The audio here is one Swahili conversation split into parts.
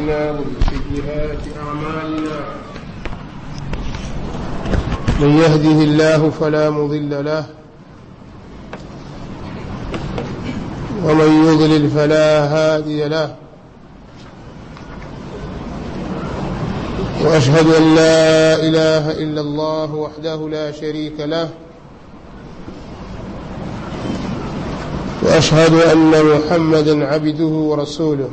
أنفسنا ومن سيئات أعمالنا من يهده الله فلا مضل له ومن يضلل فلا هادي له وأشهد أن لا إله إلا الله وحده لا شريك له واشهد ان محمدا عبده ورسوله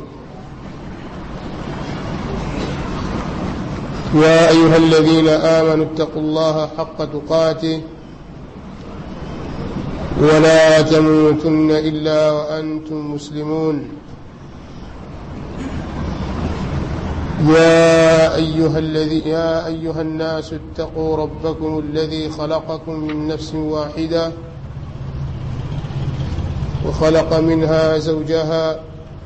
يا ايها الذين امنوا اتقوا الله حق تقاته ولا تموتن الا وانتم مسلمون يا ايها الذي يا ايها الناس اتقوا ربكم الذي خلقكم من نفس واحده وخلق منها زوجها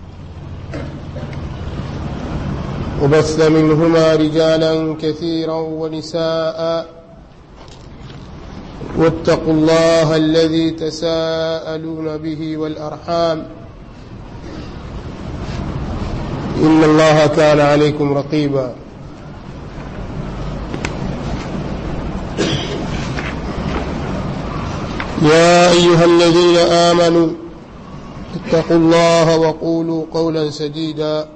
وبث منهما رجالا كثيرا ونساء واتقوا الله الذي تساءلون به والارحام ان الله كان عليكم رقيبا يا ايها الذين امنوا اتقوا الله وقولوا قولا سديدا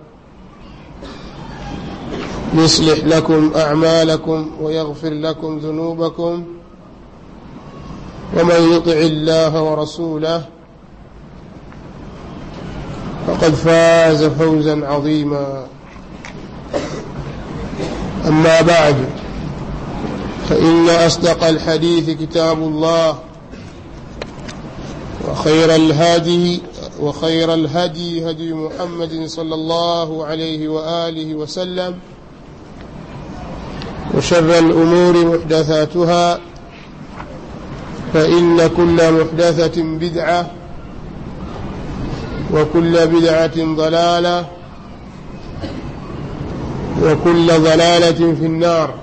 يصلح لكم اعمالكم ويغفر لكم ذنوبكم ومن يطع الله ورسوله فقد فاز فوزا عظيما اما بعد فان اصدق الحديث كتاب الله وخير الهادي وخير الهدي هدي محمد صلى الله عليه وآله وسلم وشر الأمور محدثاتها فإن كل محدثة بدعة وكل بدعة ضلالة وكل ضلالة في النار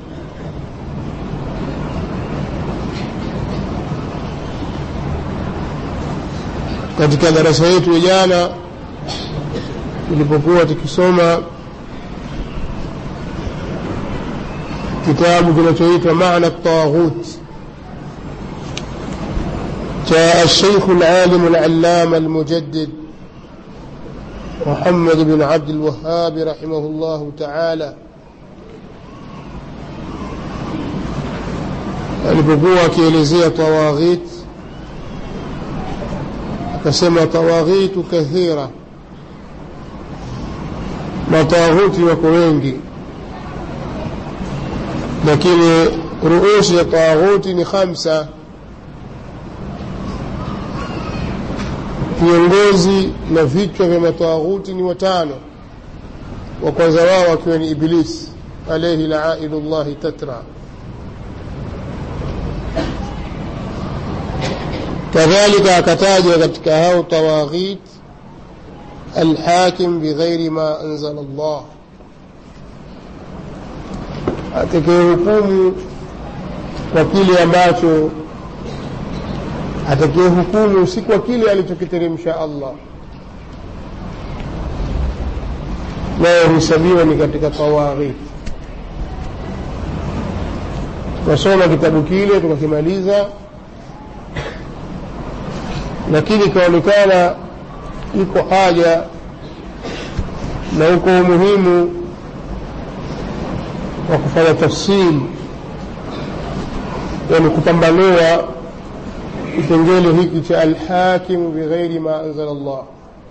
katika darasa yetu jana tulipokuwa tukisoma kitabu kinachoitwa maana taghut cha الشيخ العالم العلامة المجدد محمد بن عبد الوهاب رحمه الله تعالى alipokuwa akielezea tawaghit akasema tawaghitu kathira matawaghuti wako wengi lakini ruusi ya tawaghuti ni khamsa viongozi na vichwa vya matawaghuti ni watano wa kwanza wao akiwa ni iblis alaihi laaidu llahi tatra kadhalika akatajwa katika hao tawaghit alhakim bighairi ma anzala Allah, atakayehukumu kwa kile ambacho atakayehukumu si kwa kile alichokiteremsha Allah, nayo huhesabiwa ni katika tawaghit. Tukasoma kitabu kile tukakimaliza lakini ikaonekana iko haja na uko umuhimu wa kufanya tafsiri yani kupambanua kipengele hiki cha alhakimu bighairi ma anzala Allah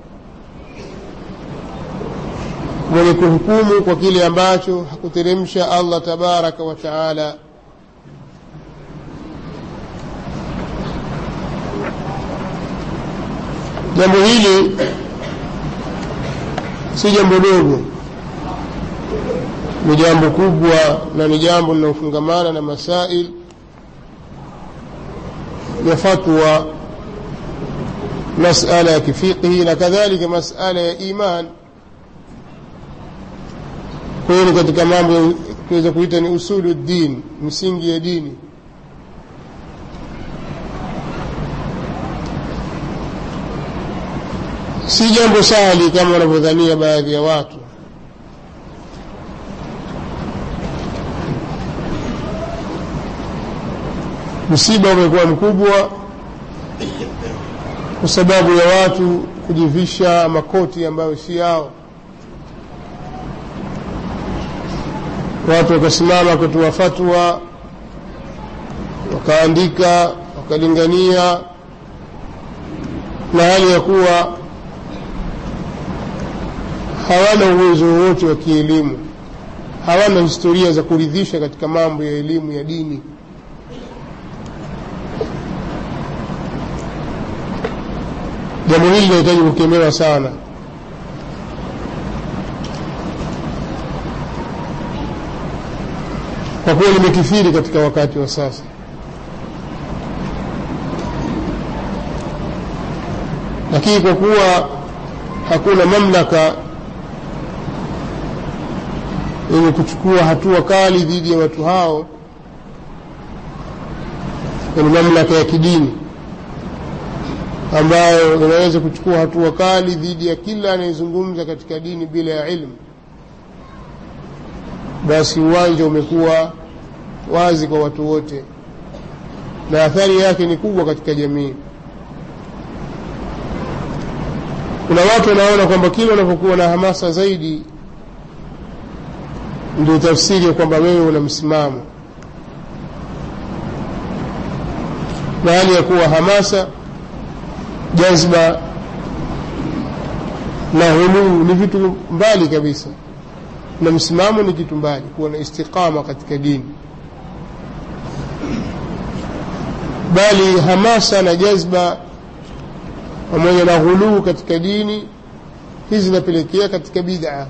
mwenye kuhukumu kwa kile ambacho hakuteremsha Allah tabaraka wa taala jambo hili si jambo dogo ni jambo kubwa na ni jambo linalofungamana na masail ya fatwa masala ya kifiqhi na kadhalika masala ya iman kwa hiyo ni katika mambo tuweza kuita ni usulu din misingi ya dini si jambo sahali kama wanavyodhania baadhi ya watu msiba umekuwa mkubwa kwa sababu ya watu kujivisha makoti ambayo si yao watu wakasimama kutoa fatwa wakaandika wakalingania na hali ya kuwa hawana uwezo wowote wa kielimu hawana historia za kuridhisha katika mambo ya elimu ya dini jambo hili linahitaji kukemewa sana kwa kuwa limekithiri katika wakati wa sasa lakini kwa kuwa hakuna mamlaka yenye kuchukua hatua kali dhidi ya watu hao ni mamlaka ya kidini ambayo inaweza kuchukua hatua kali dhidi ya kila anayezungumza katika dini bila ya ilmu basi uwanja umekuwa wazi kwa watu wote na athari yake ni kubwa katika jamii kuna watu wanaona kwamba kila unapokuwa na hamasa zaidi ndio tafsiri ya kwamba wewe una msimamo na hali ya kuwa hamasa jazba na huluu ni vitu mbali kabisa na msimamo ni kitu mbali kuwa na istiqama katika dini bali hamasa na jazba pamoja na ghuluu katika dini hizi zinapelekea katika bid'a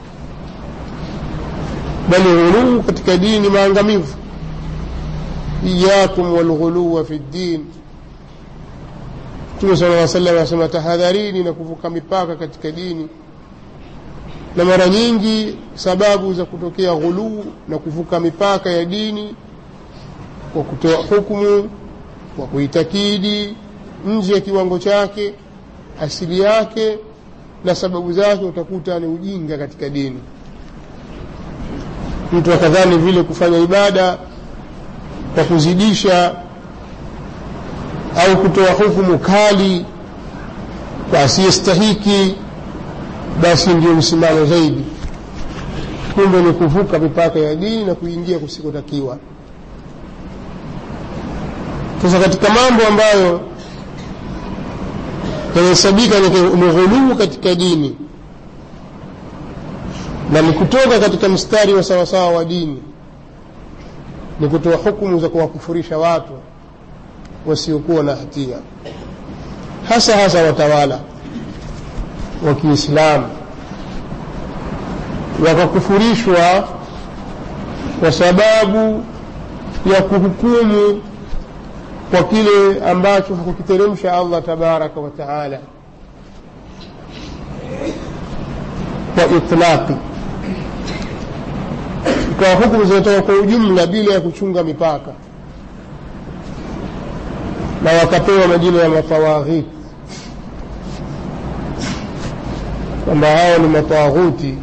bali ghuluu katika dini maangamivu iyakum walghuluwa fi ddin mtume sala lla salam anasema tahadharini na kuvuka mipaka katika dini na mara nyingi sababu za kutokea ghuluu na kuvuka mipaka ya dini kwa kutoa hukumu kwa kuitakidi nje ya kiwango chake asili yake na sababu zake utakuta ni ujinga katika dini mtu akadhani vile kufanya ibada kwa kuzidisha au kutoa hukumu kali kwa asiyestahiki basi ndio msimamo zaidi kumbe ni kuvuka mipaka ya dini na kuingia kusikotakiwa sasa katika mambo ambayo yanahesabika ni ghuluu katika dini na ni kutoka katika mstari wa sawasawa wa dini ni kutoa hukumu za kuwakufurisha watu wasiokuwa na hatia hasa hasa watawala wa kiislamu wakakufurishwa kwa sababu ya kuhukumu kwa kile ambacho hakukiteremsha allah tabaraka wa taala kwa itlaqi ikawa hukumu zinatoka kwa ujumla bila ya kuchunga mipaka na wakapewa majina ya matawaghit kwamba hao ni matawaghuti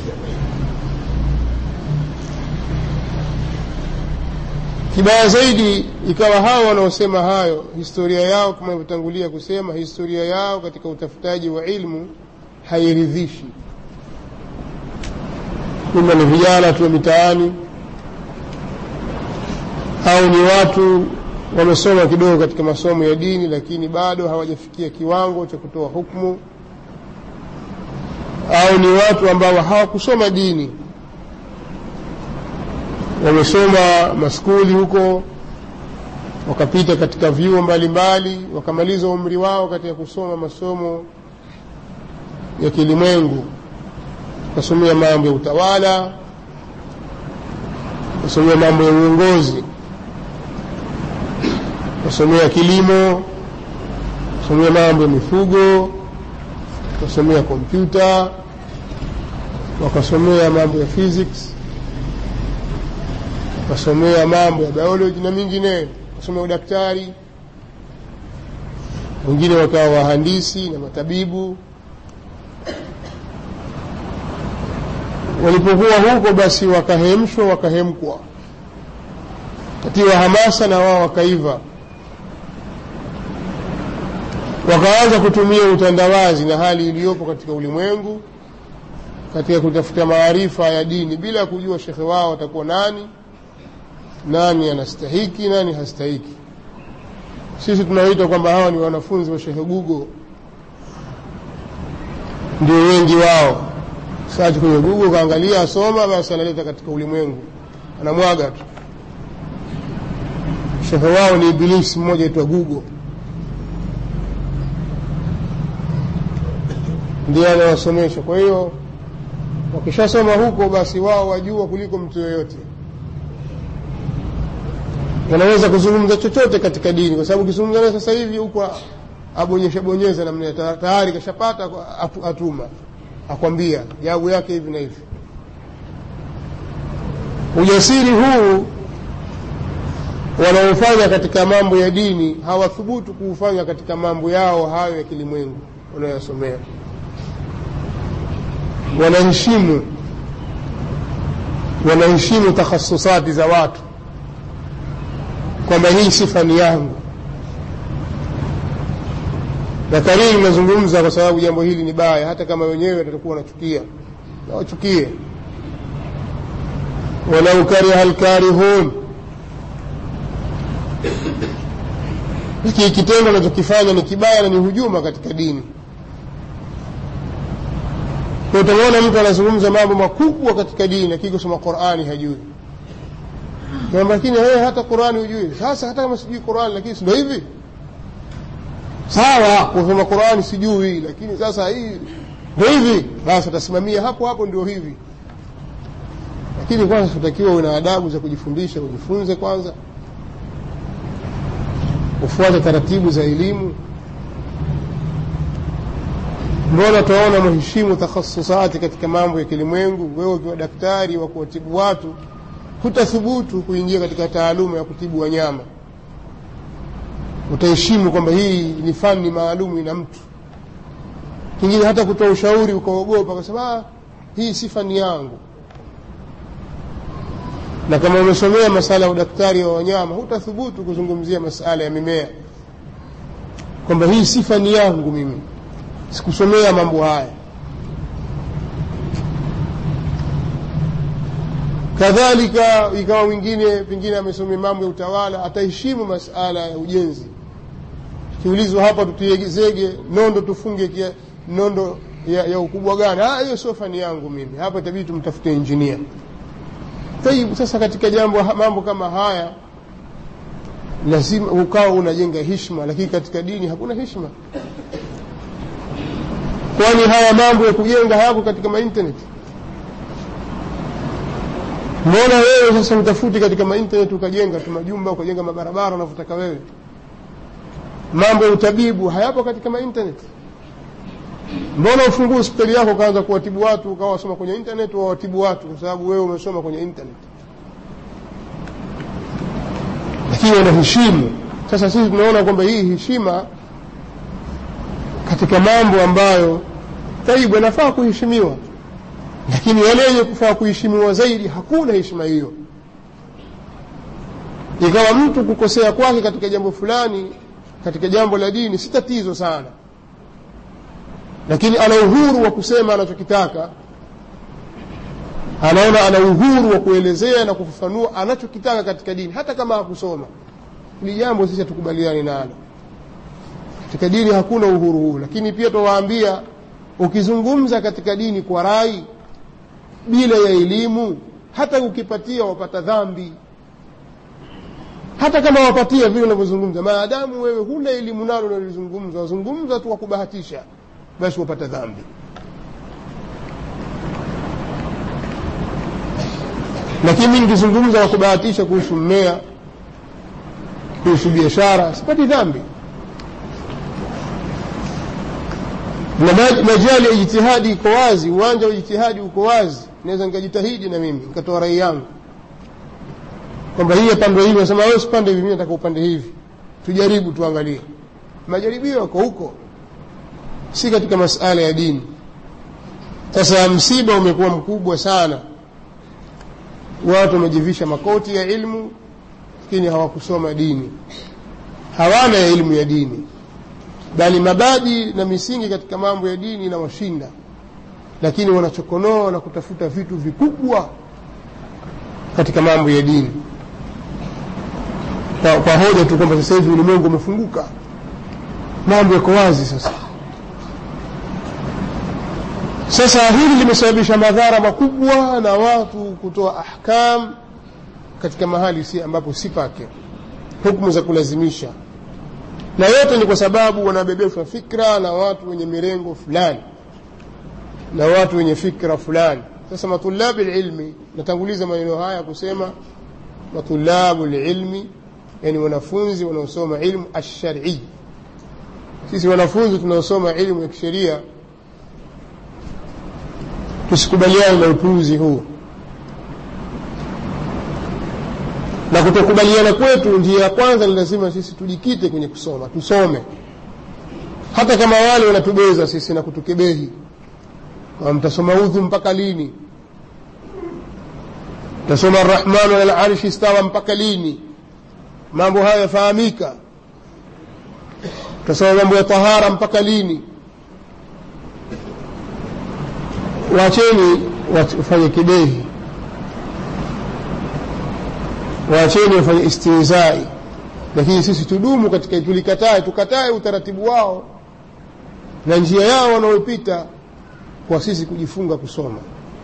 kibaya zaidi ikawa hao wanaosema hayo historia yao kama ilivyotangulia kusema historia yao katika utafutaji wa ilmu hairidhishi ima ni vijana tu wa mitaani au ni watu wamesoma kidogo katika masomo ya dini lakini bado hawajafikia kiwango cha kutoa hukmu au ni watu ambao hawakusoma dini wamesoma maskuli huko wakapita katika vyuo mbalimbali wakamaliza umri wao katika kusoma masomo ya kilimwengu wakasomea mambo ya utawala wakasomea mambo ya uongozi wakasomea kilimo wakasomea mambo ya mifugo wakasomea kompyuta wakasomea mambo ya physics wakasomea mambo ya biology na mingineyo wakasomea udaktari wengine wakawa wahandisi na matabibu walipokuwa huko basi wakahemshwa wakahemkwa katiwa hamasa na wao wakaiva wakaanza kutumia utandawazi na hali iliyopo katika ulimwengu katika kutafuta maarifa ya dini bila kujua shekhe wao atakuwa nani nani anastahiki nani hastahiki sisi tunaoita kwamba hawa ni wanafunzi wa shekhe gugo ndio wengi wao sachi kwenye google kaangalia asoma basi analeta katika ulimwengu anamwaga tu shekhe wao ni ibilisi mmoja aitwa google ndiye anawasomesha kwa hiyo wakishasoma huko basi wao wajua kuliko mtu yoyote wanaweza kuzungumza chochote katika dini kwa sababu ukizungumza naye sasa hivi huko abonyesha bonyeza namna tayari kashapata atuma akwambia jawabu yake hivi na hivi ujasiri huu wanaofanya katika mambo ya dini hawathubutu kuufanya katika mambo yao hayo ya kilimwengu wanayosomea wanaheshimu wanaheshimu takhasusati za watu kwamba hii sifa ni yangu na kariri nazungumza kwa sababu jambo hili ni baya hata kama wenyewe watakuwa wanachukia na wachukie walau kariha lkarihun hiki kitendo anachokifanya ni kibaya na ni hujuma katika dini kwa utamwona mtu anazungumza mambo makubwa katika dini lakini kusoma qurani hajui lakini wewe hata qurani hujui sasa hata kama sijui qurani lakini sindo hivi sawa kusoma qurani sijui lakini sasa hii ndo hivi basi atasimamia hapo hapo ndio hivi lakini kwanza tutakiwa una adabu za kujifundisha ujifunze kwanza ufuate taratibu za elimu mbona tunaona mheshimu takhasusati katika mambo ya kilimwengu wewe ukiwa daktari wa kuwatibu watu hutathubutu kuingia katika taaluma ya kutibu wanyama utaheshimu kwamba hii ni fani maalumu ina mtu kingine hata kutoa ushauri ukaogopa ukasema hii si fani yangu na kama umesomea masala ya udaktari wa wanyama hutathubutu kuzungumzia masala ya mimea kwamba hii si fani yangu mimi sikusomea mambo haya kadhalika ikawa mwingine pengine amesomea mambo ya utawala ataheshimu masala ya ujenzi kiulizwa hapa tutie zege nondo tufunge kia, nondo ya, ya ukubwa gani hiyo sio fani yangu mimi hapa itabidi tumtafute injinia tayib sasa katika jambo mambo kama haya lazima ukawa unajenga hishma lakini katika dini hakuna hishma kwani haya mambo ya kujenga hayako katika mainternet mbona wewe sasa utafuti katika mainternet ukajenga tu majumba ukajenga mabarabara unavyotaka wewe mambo ya utabibu hayapo katika mainternet mbona ufungua hospitali yako ukaanza kuwatibu watu ukawa wasoma kwenye internet wawatibu watu kwa sababu wewe umesoma kwenye internet lakini wanaheshimu sasa sisi tunaona kwamba hii heshima katika mambo ambayo taibu yanafaa kuheshimiwa lakini yale yenye kufaa kuheshimiwa zaidi hakuna heshima hiyo ikawa mtu kukosea kwake katika jambo fulani katika jambo la dini si tatizo sana lakini ana uhuru wa kusema anachokitaka anaona ana uhuru wa kuelezea na kufafanua anachokitaka katika dini hata kama hakusoma hili jambo sisi hatukubaliani nalo katika dini hakuna uhuru huu lakini pia tuwaambia ukizungumza katika dini kwa rai bila ya elimu hata ukipatia wapata dhambi hata kama wapatia vile unavyozungumza maadamu wewe huna elimu nalo unalizungumza wazungumza tu kwa kubahatisha basi wapata dhambi lakini mi nikizungumza kwa kubahatisha kuhusu mmea kuhusu biashara sipati dhambi na majali ya ijtihadi iko wazi uwanja wa ijtihadi uko wazi naweza nikajitahidi na mimi nikatoa rai yangu kwamba hii apandwe hivi nasema wewe usipande hivi mimi nataka upande hivi tujaribu tuangalie majaribio yako huko si katika masala ya dini sasa msiba umekuwa mkubwa sana watu wamejivisha makoti ya ilmu lakini hawakusoma dini hawana ya elimu ya dini bali mabadi na misingi katika mambo ya dini inawashinda lakini wanachokonoa na kutafuta vitu vikubwa katika mambo ya dini kwa, kwa hoja tu kwamba sasa hivi ulimwengu umefunguka mambo yako wazi sasa sasa hili limesababisha madhara makubwa na watu kutoa ahkam katika mahali si ambapo si pake hukumu za kulazimisha na yote ni kwa sababu wanabebeshwa fikra na watu wenye mirengo fulani na watu wenye fikra fulani sasa matulabi lilmi natanguliza maneno haya kusema matulabu lilmi yani wanafunzi wanaosoma ilmu alsharii sisi wanafunzi tunaosoma ilmu ya kisheria tusikubaliane na upuuzi huu na kutokubaliana kwetu njia ya kwanza ni lazima sisi tujikite kwenye kusoma tusome hata kama wale wanatubeza sisi na kutukebehi mtasoma udhu mpaka lini mtasoma arrahmanu ala larshi istawa mpaka lini mambo haya yafahamika mtasoma mambo ya tahara mpaka lini wacheni wafanye kibehi waacheni wafanye istihzai lakini sisi tudumu katika tulikatae tukatae utaratibu wao na njia yao wanaopita kwa sisi kujifunga kusoma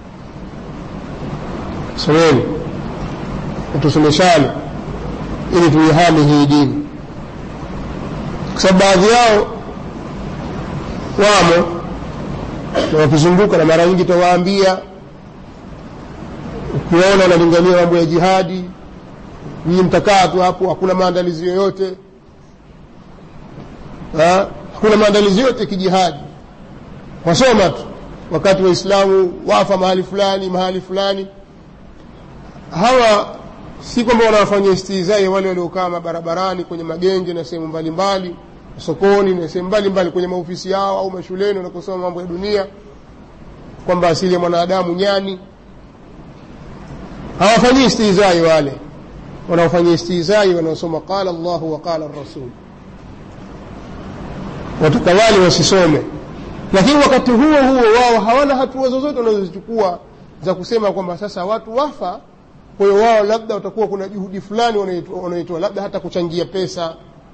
someni tusomeshane ili tuihame hii dini kwa sababu baadhi yao wamo na wakizunguka na mara nyingi tawaambia ukiona wanalingania mambo ya jihadi nyinyi mtakaa tu hapo hakuna maandalizi yoyote ha? hakuna maandalizi yote kijihadi wasoma tu wakati waislamu wafa mahali fulani mahali fulani hawa si kwamba wanawafanyia istihzai wale waliokaa mabarabarani kwenye magenge na sehemu mbalimbali sokoni na sehemu mbalimbali kwenye maofisi yao au mashuleni wanakosoma mambo ya dunia kwamba asili ya mwanadamu nyani hawafanyii istihzai wale wanaofanyia istihzai wanaosoma qala llahu wa qala rasul watukawali wasisome lakini wakati huo huo wao hawana hatua zozote wanazozichukua za kusema kwamba sasa watu wafa kwa hiyo wao labda watakuwa kuna juhudi fulani wanaitoa labda hata kuchangia pesa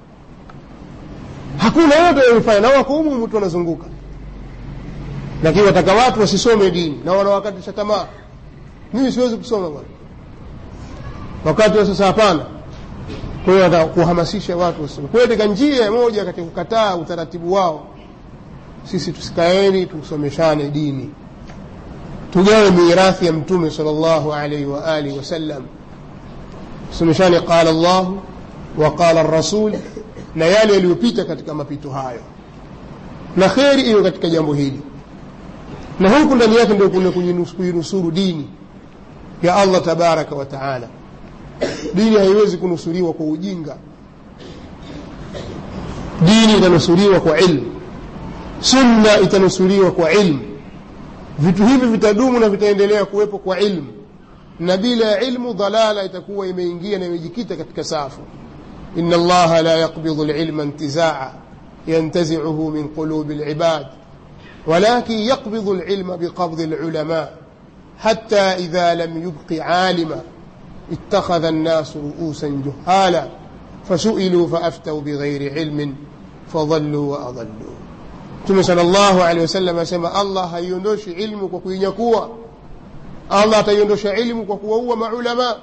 hakuna yote wanayofanya na wako humu mtu wanazunguka lakini wataka watu wasisome dini na wanawakatisha tamaa mimi siwezi kusoma bwana wakati wa sasa hapana kwa hiyo wataka kuhamasisha watu wasome kwa hiyo katika njia moja katika kukataa utaratibu wao sisi tusikaeni tusomeshane dini tugawe mirathi ya mtume sal llahu alaihi wa alihi wasallam tusomeshane qala llahu wa qala rasul na yale yaliyopita katika mapito hayo na kheri iwe katika jambo hili na huku ndani yake ndio kuna kuinusuru dini ya allah tabaraka wa taala dini haiwezi kunusuriwa kwa ujinga dini itanusuriwa kwa ilmu sunna itanusuriwa kwa ilmu vitu hivi vitadumu na vitaendelea kuwepo kwa ilmu na bila ya ilmu dhalala itakuwa imeingia na imejikita katika safu إن الله لا يقبض العلم انتزاعا ينتزعه من قلوب العباد ولكن يقبض العلم بقبض العلماء حتى إذا لم يبق عالما اتخذ الناس رؤوسا جهالا فسئلوا فأفتوا بغير علم فضلوا وأضلوا ثم صلى الله عليه وسلم asema allah haiondoshi ilmu kwa kuinyakua allah ataiondosha ilmu kwa kuwaua maulamaa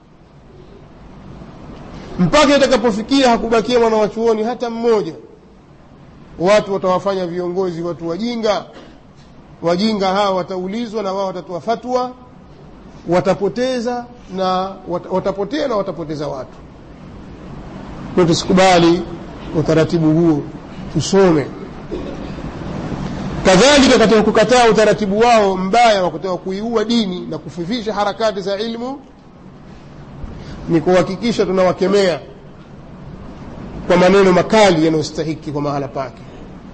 mpaka itakapofikia hakubakia mwana wa chuoni hata mmoja watu watawafanya viongozi watu wajinga wajinga hawa wataulizwa na wao watatoa fatwa watapoteza na wat, watapotea na watapoteza watu kwa tusikubali utaratibu huo tusome kadhalika katika kukataa utaratibu wao mbaya wa kutaka kuiua dini na kufifisha harakati za ilmu ni kuhakikisha tunawakemea kwa maneno makali yanayostahiki kwa mahala pake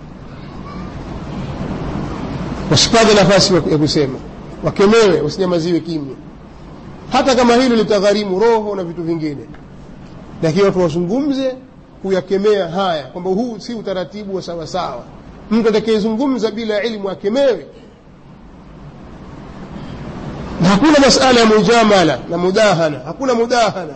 wasipate nafasi ya kusema wakemewe wasinyamaziwe kimya hata kama hilo litagharimu roho na vitu vingine lakini watu wazungumze kuyakemea haya kwamba huu si utaratibu wa sawasawa mtu atakayezungumza bila ilmu akemewe na hakuna masala ya mujamala na mudahana hakuna mudahana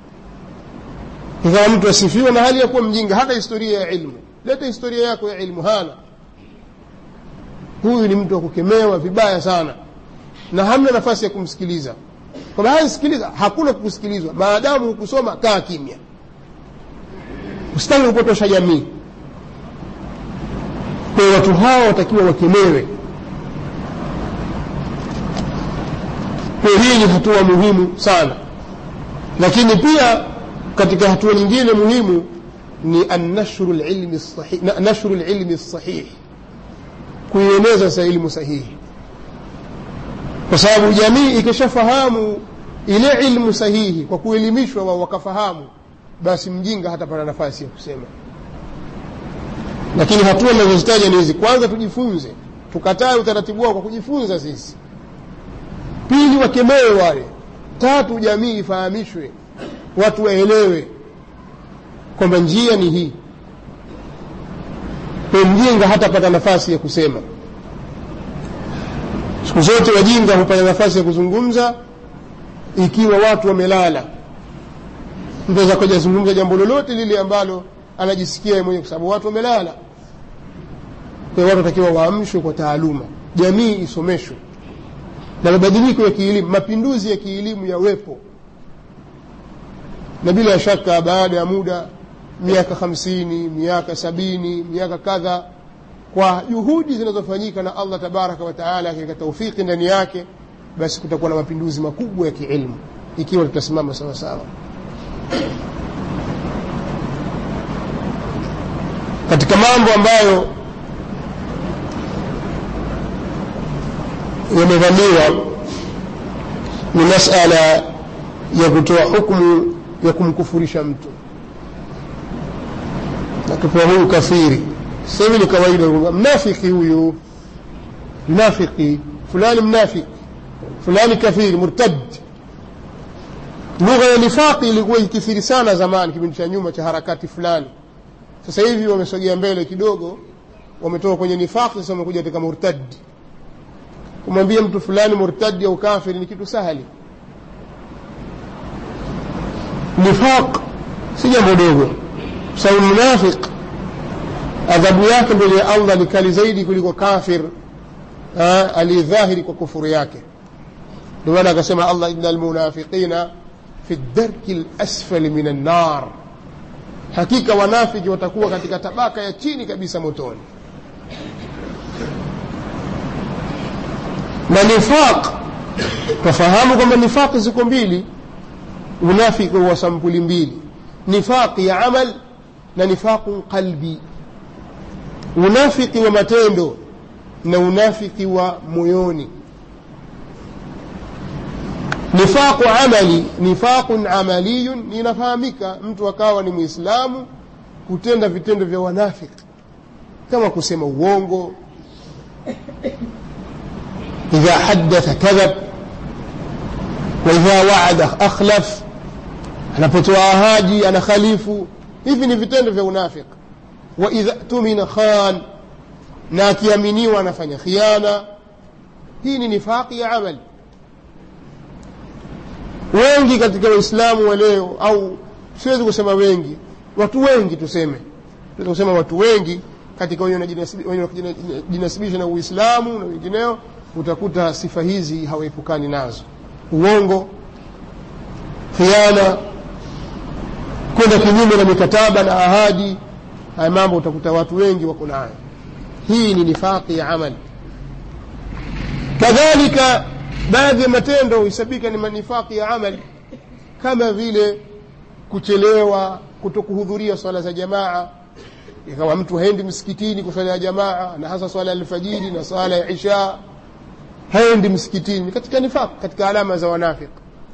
ikawa mtu asifiwe na hali ya kuwa mjinga hata historia ya ilmu leta historia yako ya ilmu hana huyu ni mtu wa kukemewa vibaya sana na hamna nafasi ya kumsikiliza kwamba haya sikiliza hakuna kukusikilizwa maadamu hukusoma kaa kimya usitaki kupotosha jamii kwa hiyo watu hawa watakiwa wakemewe kwa hiyo hii ni hatua muhimu sana lakini pia katika hatua nyingine muhimu ni annashru lilmi sahih, na- nashru lilmi sahih kuieneza sa ilmu sahihi kwa sababu jamii ikishafahamu ile ilmu sahihi kwa kuelimishwa wao wakafahamu basi mjinga hatapata nafasi ya kusema lakini hatua nazozitaja ni hizi kwanza tujifunze tukatae utaratibu wao kwa kujifunza sisi pili wakemewe wale tatu jamii ifahamishwe watu waelewe kwamba njia ni hii kwa mjinga hatapata nafasi ya kusema siku zote wajinga hupata nafasi ya kuzungumza ikiwa watu wamelala mtu aweza kuja zungumza jambo lolote lile ambalo anajisikia yeye mwenyewe kwa sababu watu wamelala kwa hiyo watu watakiwa waamshwe kwa taaluma jamii isomeshwe na mabadiliko ya kielimu mapinduzi ya kielimu yawepo na bila shaka baada ya muda miaka hamsini miaka sabini miaka kadha kwa juhudi zinazofanyika na allah tabaraka wa taala katika taufiki ndani yake basi kutakuwa na mapinduzi makubwa ya kiilmu ikiwa tutasimama sawa sawa katika mambo ambayo yamevamiwa ni masala ya kutoa hukmu ya kumkufurisha mtu akipewa huyu kafiri sasa hivi ni kawaida kwamba mnafiki huyu mnafiki fulani mnafiki fulani kafiri murtad lugha ya nifaqi ilikuwa ikithiri sana zamani kipindi cha nyuma cha harakati fulani sasa hivi wamesogea mbele kidogo wametoka kwenye nifaqi sasa wamekuja katika murtad kumwambia mtu fulani murtadi au kafiri ni kitu sahali nifaq si jambo dogo sababu munafiq adhabu yake mbele ya allah ni kali zaidi kuliko kafir aliyedhahiri kwa kufuru yake ndio maana akasema allah ina almunafiqina fi darki lasfali min annar hakika wanafiki watakuwa katika tabaka ya chini kabisa motoni na nifaq twafahamu kwamba nifaqi ziko mbili unafiki wa sampuli mbili nifaqi ya amal na nifaqun qalbi unafiki wa matendo na unafiki wa moyoni nifaqu amali nifaqun amaliyun inafahamika mtu akawa ni mwislamu kutenda vitendo vya wanafiki kama kusema uongo إذا حدث كذب وإذا وعد أخلف anapotoa ahadi anakhalifu hivi ni vitendo vya unafik waidha tumina khan na akiaminiwa anafanya khiana hii ni nifaqi ya amali wengi katika waislamu wa leo au siwezi kusema wengi watu wengi tuseme tuweza kusema watu wengi katika wenye wanajinasibisha na uislamu na wengineo utakuta sifa hizi hawaepukani nazo uongo khiana kwenda kinyume na mikataba na ahadi haya mambo utakuta watu wengi wako nayo hii ni nifaqi ya amali kadhalika baadhi ya matendo huhesabika ni manifaqi ya amali kama vile kuchelewa kutokuhudhuria swala za jamaa ikawa mtu haendi msikitini kwa swala ya jamaa na hasa swala ya alfajiri na swala ya isha haendi msikitini katika nifaq katika alama za wanafik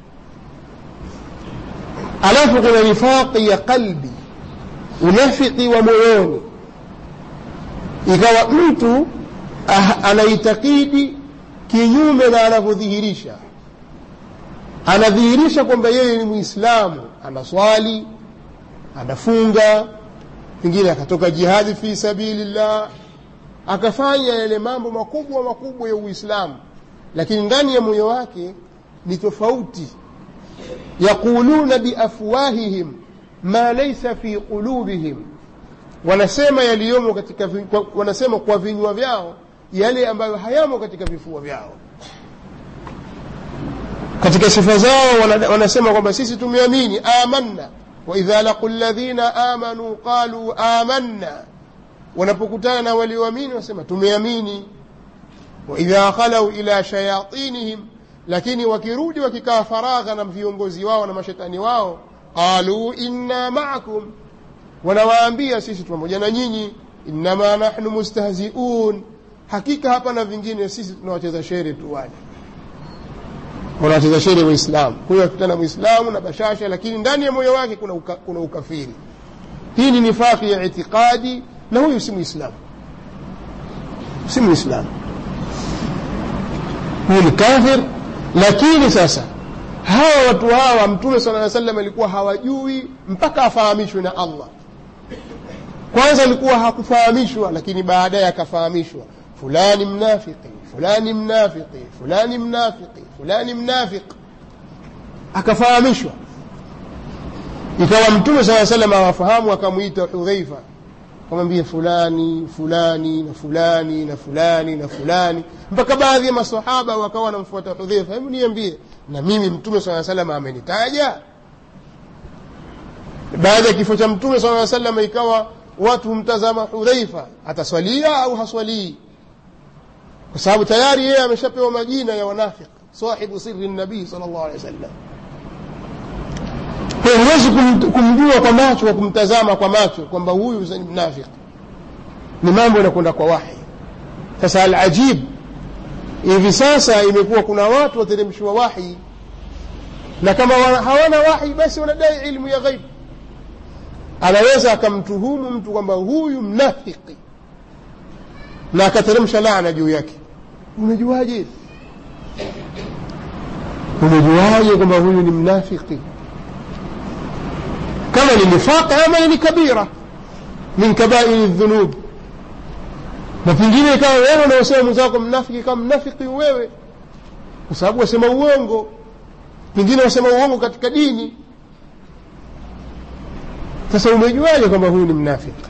alafu kuna nifaqi ya qalbi unafiki wa moyoni ikawa mtu ah, anaitakidi kinyume na anavyodhihirisha anadhihirisha kwamba yeye ni mwislamu anaswali anafunga pengine akatoka jihadi fi sabilillah akafanya yale mambo makubwa makubwa ya uislamu lakini ndani ya moyo wake ni tofauti yaquluna biafwahihim ma laysa fi qulubihim wanasema yaliyomo katika vi- kwa- wanasema kwa vinywa vyao yale ambayo hayamo katika vifua vyao katika sifa zao wana- wanasema kwamba sisi tumeamini amanna waidha laqu ladhina amanu qalu amanna wanapokutana na walioamini wanasema tumeamini waidha khalau ila shayatinihim lakini wakirudi wakikaa faragha na viongozi wao na mashetani wao qalu inna maakum wanawaambia sisi pamoja na nyinyi innama nahnu mustahziun hakika hapana vingine sisi tunawacheza shere tu wale wanacheza shere waislamu huyo akutana mwislamu na bashasha lakini ndani ya moyo wake kuna, uka, kuna ukafiri hii ni nifaki ya itiqadi na huyu si mwislamu si mwislamu huyu ni kafir lakini sasa hawa watu hawa mtume sala aa salam alikuwa hawajui mpaka afahamishwe na allah kwanza alikuwa hakufahamishwa lakini baadaye akafahamishwa fulani mnafiki fulani mnafiki fulani mnafiki fulani mnafiq akafahamishwa ikawa mtume saa salam awafahamu akamwita hudhaifa akamwambia fulani fulani na fulani na fulani na fulani mpaka baadhi ya masahaba wakawa wanamfuata hudhaifa hebu niambie na mimi mtume saa salam amenitaja baada ya kifo cha mtume saa salam ikawa watu humtazama hudhaifa ataswalia au haswalii kwa sababu tayari yeye ameshapewa majina ya wanafiq sahibu siri nabii sal llahu alehi wasallam kwa hiyo huwezi kum- kumjua kwa macho kwa kumtazama kwa macho kwamba huyu ni mnafiq ni mambo yanakwenda kwa wahi sasa alajib hivi sasa imekuwa kuna watu wateremshiwa wahi na kama wana- hawana wahi basi wanadai ilmu ya ghaib anaweza akamtuhumu mtu kwamba huyu mnafiki na akateremsha laana juu yake umejuaje umejuaje kwamba huyu ni mnafiki kama ni nifaq ama ni kabira min kabairi dhunub na pengine ikawa wewe unaosema mwenzako mnafiki kama mnafiki wewe kwa sababu wasema uongo pengine wasema uongo katika dini sasa umejuaje kwamba huyu ni mnafiki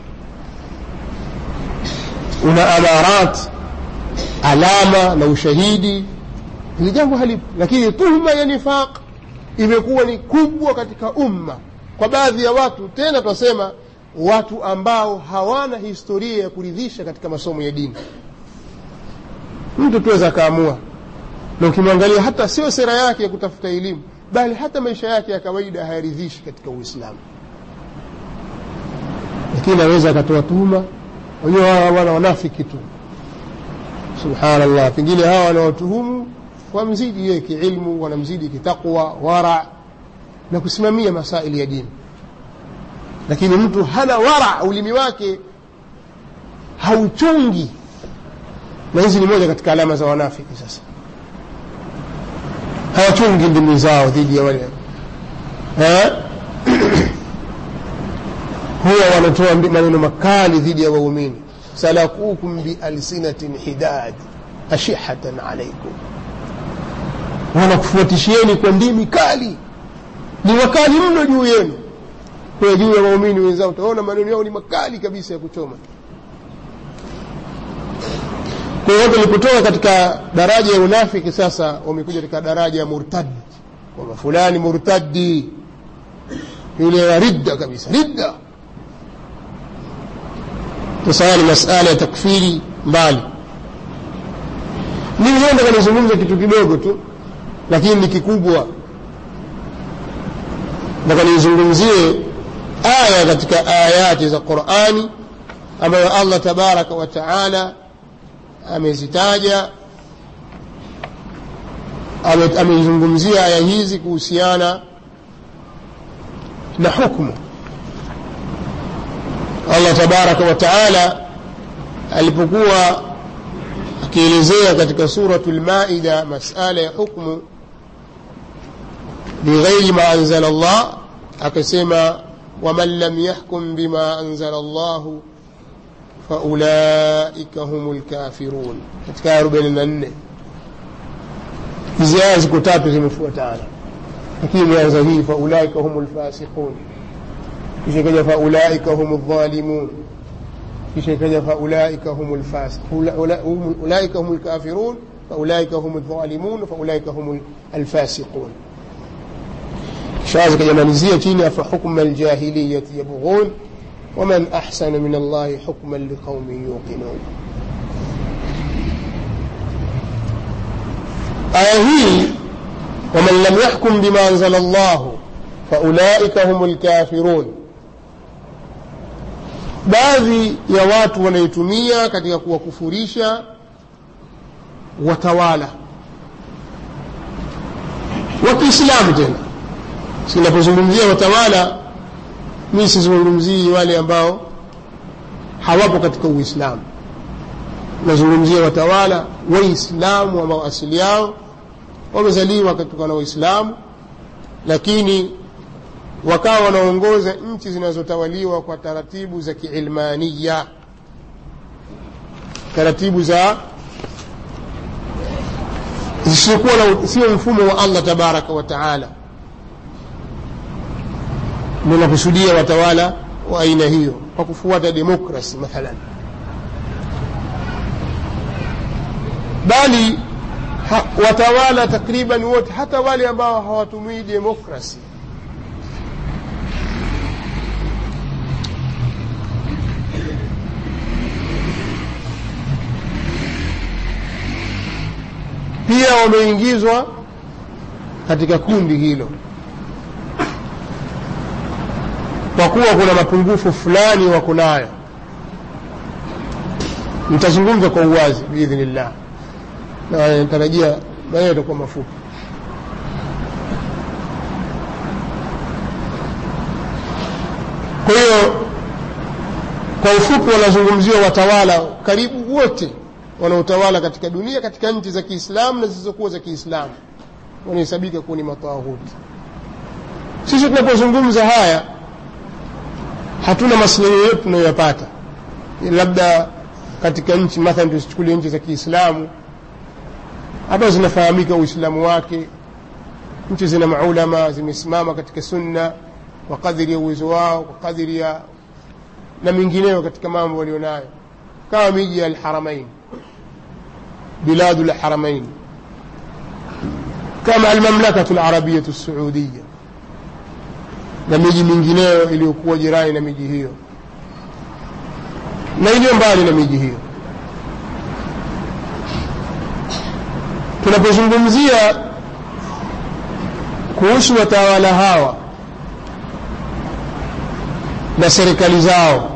una amarat alama na ushahidi hili jambo halipo lakini tuhuma ya nifaq imekuwa ni kubwa katika umma kwa baadhi ya watu tena twasema watu ambao hawana historia ya kuridhisha katika masomo ya dini mtu tuweza akaamua na ukimwangalia hata sio sera yake ya kutafuta elimu bali hata maisha yake ya kawaida hayaridhishi katika uislamu lakini aweza akatoa tuhuma wenyewe hawa wana wanafiki tu subhanallah pengine hawa wanaotuhumu wamzidi yeye kiilmu wanamzidi kitaqwa wara na kusimamia masaili ya dini lakini mtu hana wara ulimi wake hauchungi na hizi ni moja katika alama za wanafiki sasa hawachungi ndimi zao dhidi ya wale eh? huwa wanatoa mbi- maneno makali dhidi ya waumini salakukum bialsinatin hidad ashihatan alaikum wanakufuatishieni kwa ndimi kali ni wakali mno juu yenu kwa juu ya waumini wenzao utaona maneno yao ni makali kabisa ya kuchoma kwa hiyo watu walipotoka katika daraja ya unafiki sasa wamekuja katika daraja ya murtad kwamba fulani murtadi yule wa ridda kabisa ridda sasa ni masala ya takfiri mbali mimi leo nataka nizungumze kitu kidogo tu lakini ni kikubwa nataka nizungumzie aya katika ayati za qurani ambayo allah tabaraka wa taala amezitaja ame- amezungumzia aya hizi kuhusiana na hukmu allah tabaraka wa taala alipokuwa akielezea katika suratu lmaida masala ya hukmu bighairi ma anzala llah akasema waman lam yahkum bima anzala llahu faulaika hum lkafirun katika aya arobaini na nne hizi aya ziko tatu zimefuatana lakini imeanza hii faulaika hum lfasiqun kisha ikaja faulaika hum ldhalimun kisha ikaja faulaika hum ulaika hum lkafirun faulaika hum ldhalimun faulaika hum alfasiqun kisha zikajamalizia chini afa hukma ljahiliyati yabghun ومن أحسن من الله حكما لقوم يوقنون آية هي ومن لم يحكم بما أنزل الله فأولئك هم الكافرون baadhi ya watu wanaitumia katika kuwakufurisha watawala wa kiislamu tena sinapozungumzia watawala mi sizungumzii wale ambao hawapo katika uislamu nazungumzia watawala waislamu ambao asili yao wamezaliwa katika na waislamu lakini wakawa wanaongoza nchi zinazotawaliwa kwa taratibu za kiilmania taratibu za zisizokuwa sio mfumo wa allah tabaraka wa taala ninakusudia watawala wa aina hiyo kwa kufuata demokrasi mathalan bali ha, watawala takriban wote hata wale ambao hawatumii demokrasi pia wameingizwa katika kundi hilo kwa kuwa kuna mapungufu fulani wako nayo nitazungumza kwa uwazi biidhnillah na natarajia maneno yatakuwa mafupi kwa hiyo kwa ufupi wanazungumziwa watawala karibu wote wanaotawala katika dunia katika nchi za kiislamu na zisizokuwa za kiislamu wanahesabika kuwa ni matawuti sisi tunapozungumza haya hatuna maslahi yoyote tunayoyapata labda katika nchi mathalan tusichukulie nchi za kiislamu ambazo zinafahamika uislamu wake nchi zina maulama zimesimama katika sunna kwa kadiri ya uwezo wao kwa kadiri ya na mingineyo katika mambo walionayo kama miji ya alharamain biladu lharamain kama almamlakatu larabiyatu lsuudiya na miji mingineyo iliyokuwa jirani na miji hiyo na iliyo mbali na miji hiyo tunapozungumzia kuhusu watawala hawa na serikali zao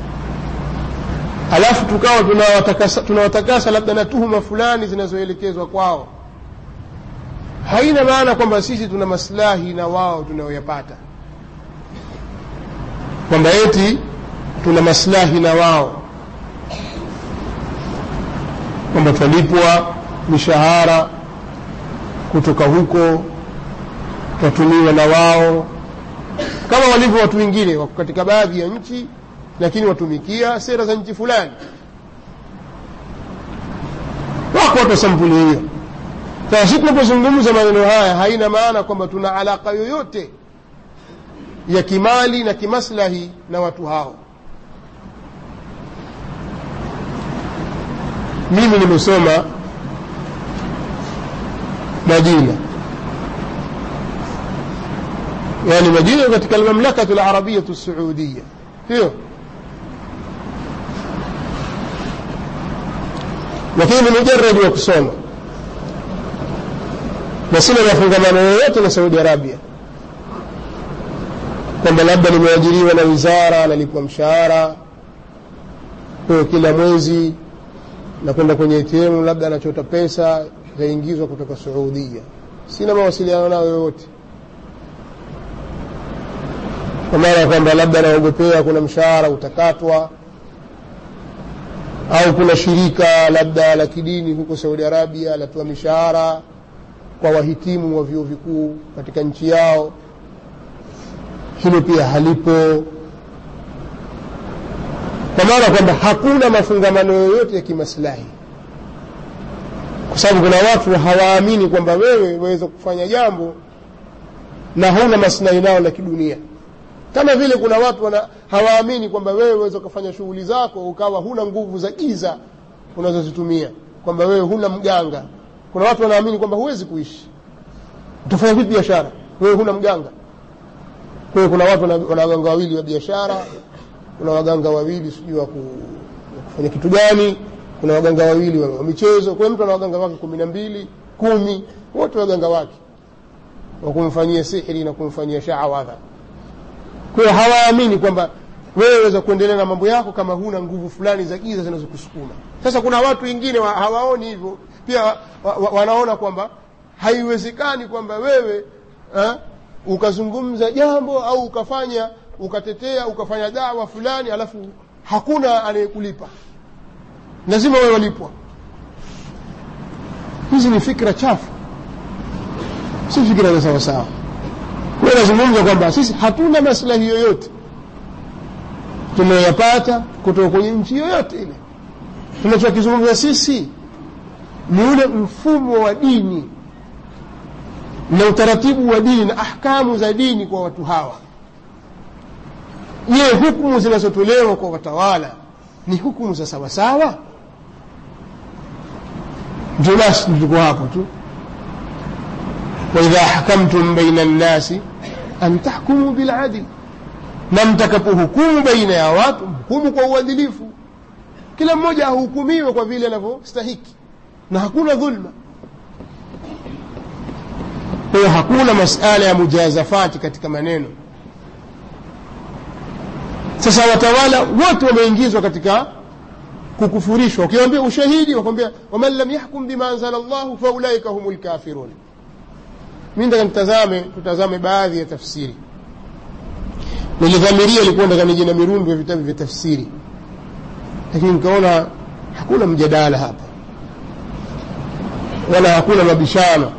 alafu tukawa tunawatakasa, tunawatakasa labda na tuhuma fulani zinazoelekezwa kwao haina maana kwamba sisi tuna maslahi na wao tunayoyapata kwamba eti tuna maslahi na wao kwamba twalipwa mishahara kutoka huko twatumiwa na wao kama walivyo watu wengine wako katika baadhi ya nchi lakini watumikia sera za nchi fulani wako watu wa sampuli hiyo sasa si tunapozungumza maneno haya haina maana kwamba tuna alaka yoyote ya kimali na kimaslahi na watu hao mimi nimesoma madina yani madina katika almamlakatu larabiyatu lsuudiya hiyo lakini ni mujaradi wa kusoma na sina mafungamano yoyote na saudi arabia kwamba labda nimeajiriwa na wizara nalipwa mshahara kwayo kila mwezi nakwenda kwenye ATM labda anachota pesa zaingizwa kutoka Saudia. Sina mawasiliano nayo yoyote, kwa maana ya kwamba labda naogopea kuna mshahara utakatwa au kuna shirika labda la kidini huko Saudi Arabia latoa mishahara kwa wahitimu wa vyuo vikuu katika nchi yao. hilo pia halipo kwa maana kwamba hakuna mafungamano yoyote ya kimaslahi kwa sababu kuna watu hawaamini kwamba wewe waweza kufanya jambo na hauna maslahi nao la kidunia kama vile kuna watu wana, hawaamini kwamba wewe waweza ukafanya shughuli zako ukawa huna nguvu za giza unazozitumia kwamba wewe huna mganga kuna watu wanaamini kwamba huwezi kuishi utafanya vipi biashara wewe huna mganga kwa hiyo kuna watu wana wana waganga wawili wa biashara kuna waganga wawili sijui wa ku- wa kufanya kitu gani kuna waganga wawili wa wa michezo kwa hiyo mtu ana waganga wake kumi na mbili kumi wote waganga wake wa kumfanyia sihiri na kumfanyia shaawadha kwa hiyo hawaamini kwamba wewe waweza kuendelea na mambo yako kama huna nguvu fulani za giza zinazokusukuma sasa kuna watu wengine wa, hawaoni hivyo pia wa, wa, wanaona kwamba haiwezekani kwamba wewe ha, ukazungumza jambo au ukafanya ukatetea ukafanya dawa fulani alafu hakuna anayekulipa lazima wewe walipwa hizi ni fikra chafu si fikira za sawasawa kwa hiyo nazungumza kwamba sisi hatuna maslahi yoyote tunayoyapata kutoka kwenye nchi yoyote ile tunachokizungumza sisi ni ule mfumo wa dini na utaratibu wa dini na ahkamu za dini kwa watu hawa je hukumu zinazotolewa kwa watawala ni hukumu za sawasawa ndio basi tuko hapo tu waidha hakamtum baina nnasi an tahkumu biladil na mtakapohukumu baina ya watu hukumu kwa uadilifu kila mmoja ahukumiwe kwa vile anavyostahiki na hakuna dhulma kwa hiyo hakuna masala ya mujazafati katika maneno sasa watawala wote wameingizwa katika kukufurishwa ukiwambia ushahidi wakwambia waman lam yahkum bima anzala llahu faulaika hum lkafirun mi nataka nitazame tutazame baadhi ya tafsiri nilidhamiria ilikuwa nataka nije na mirundo ya vitabu vya tafsiri lakini nikaona hakuna mjadala hapa wala hakuna mabishano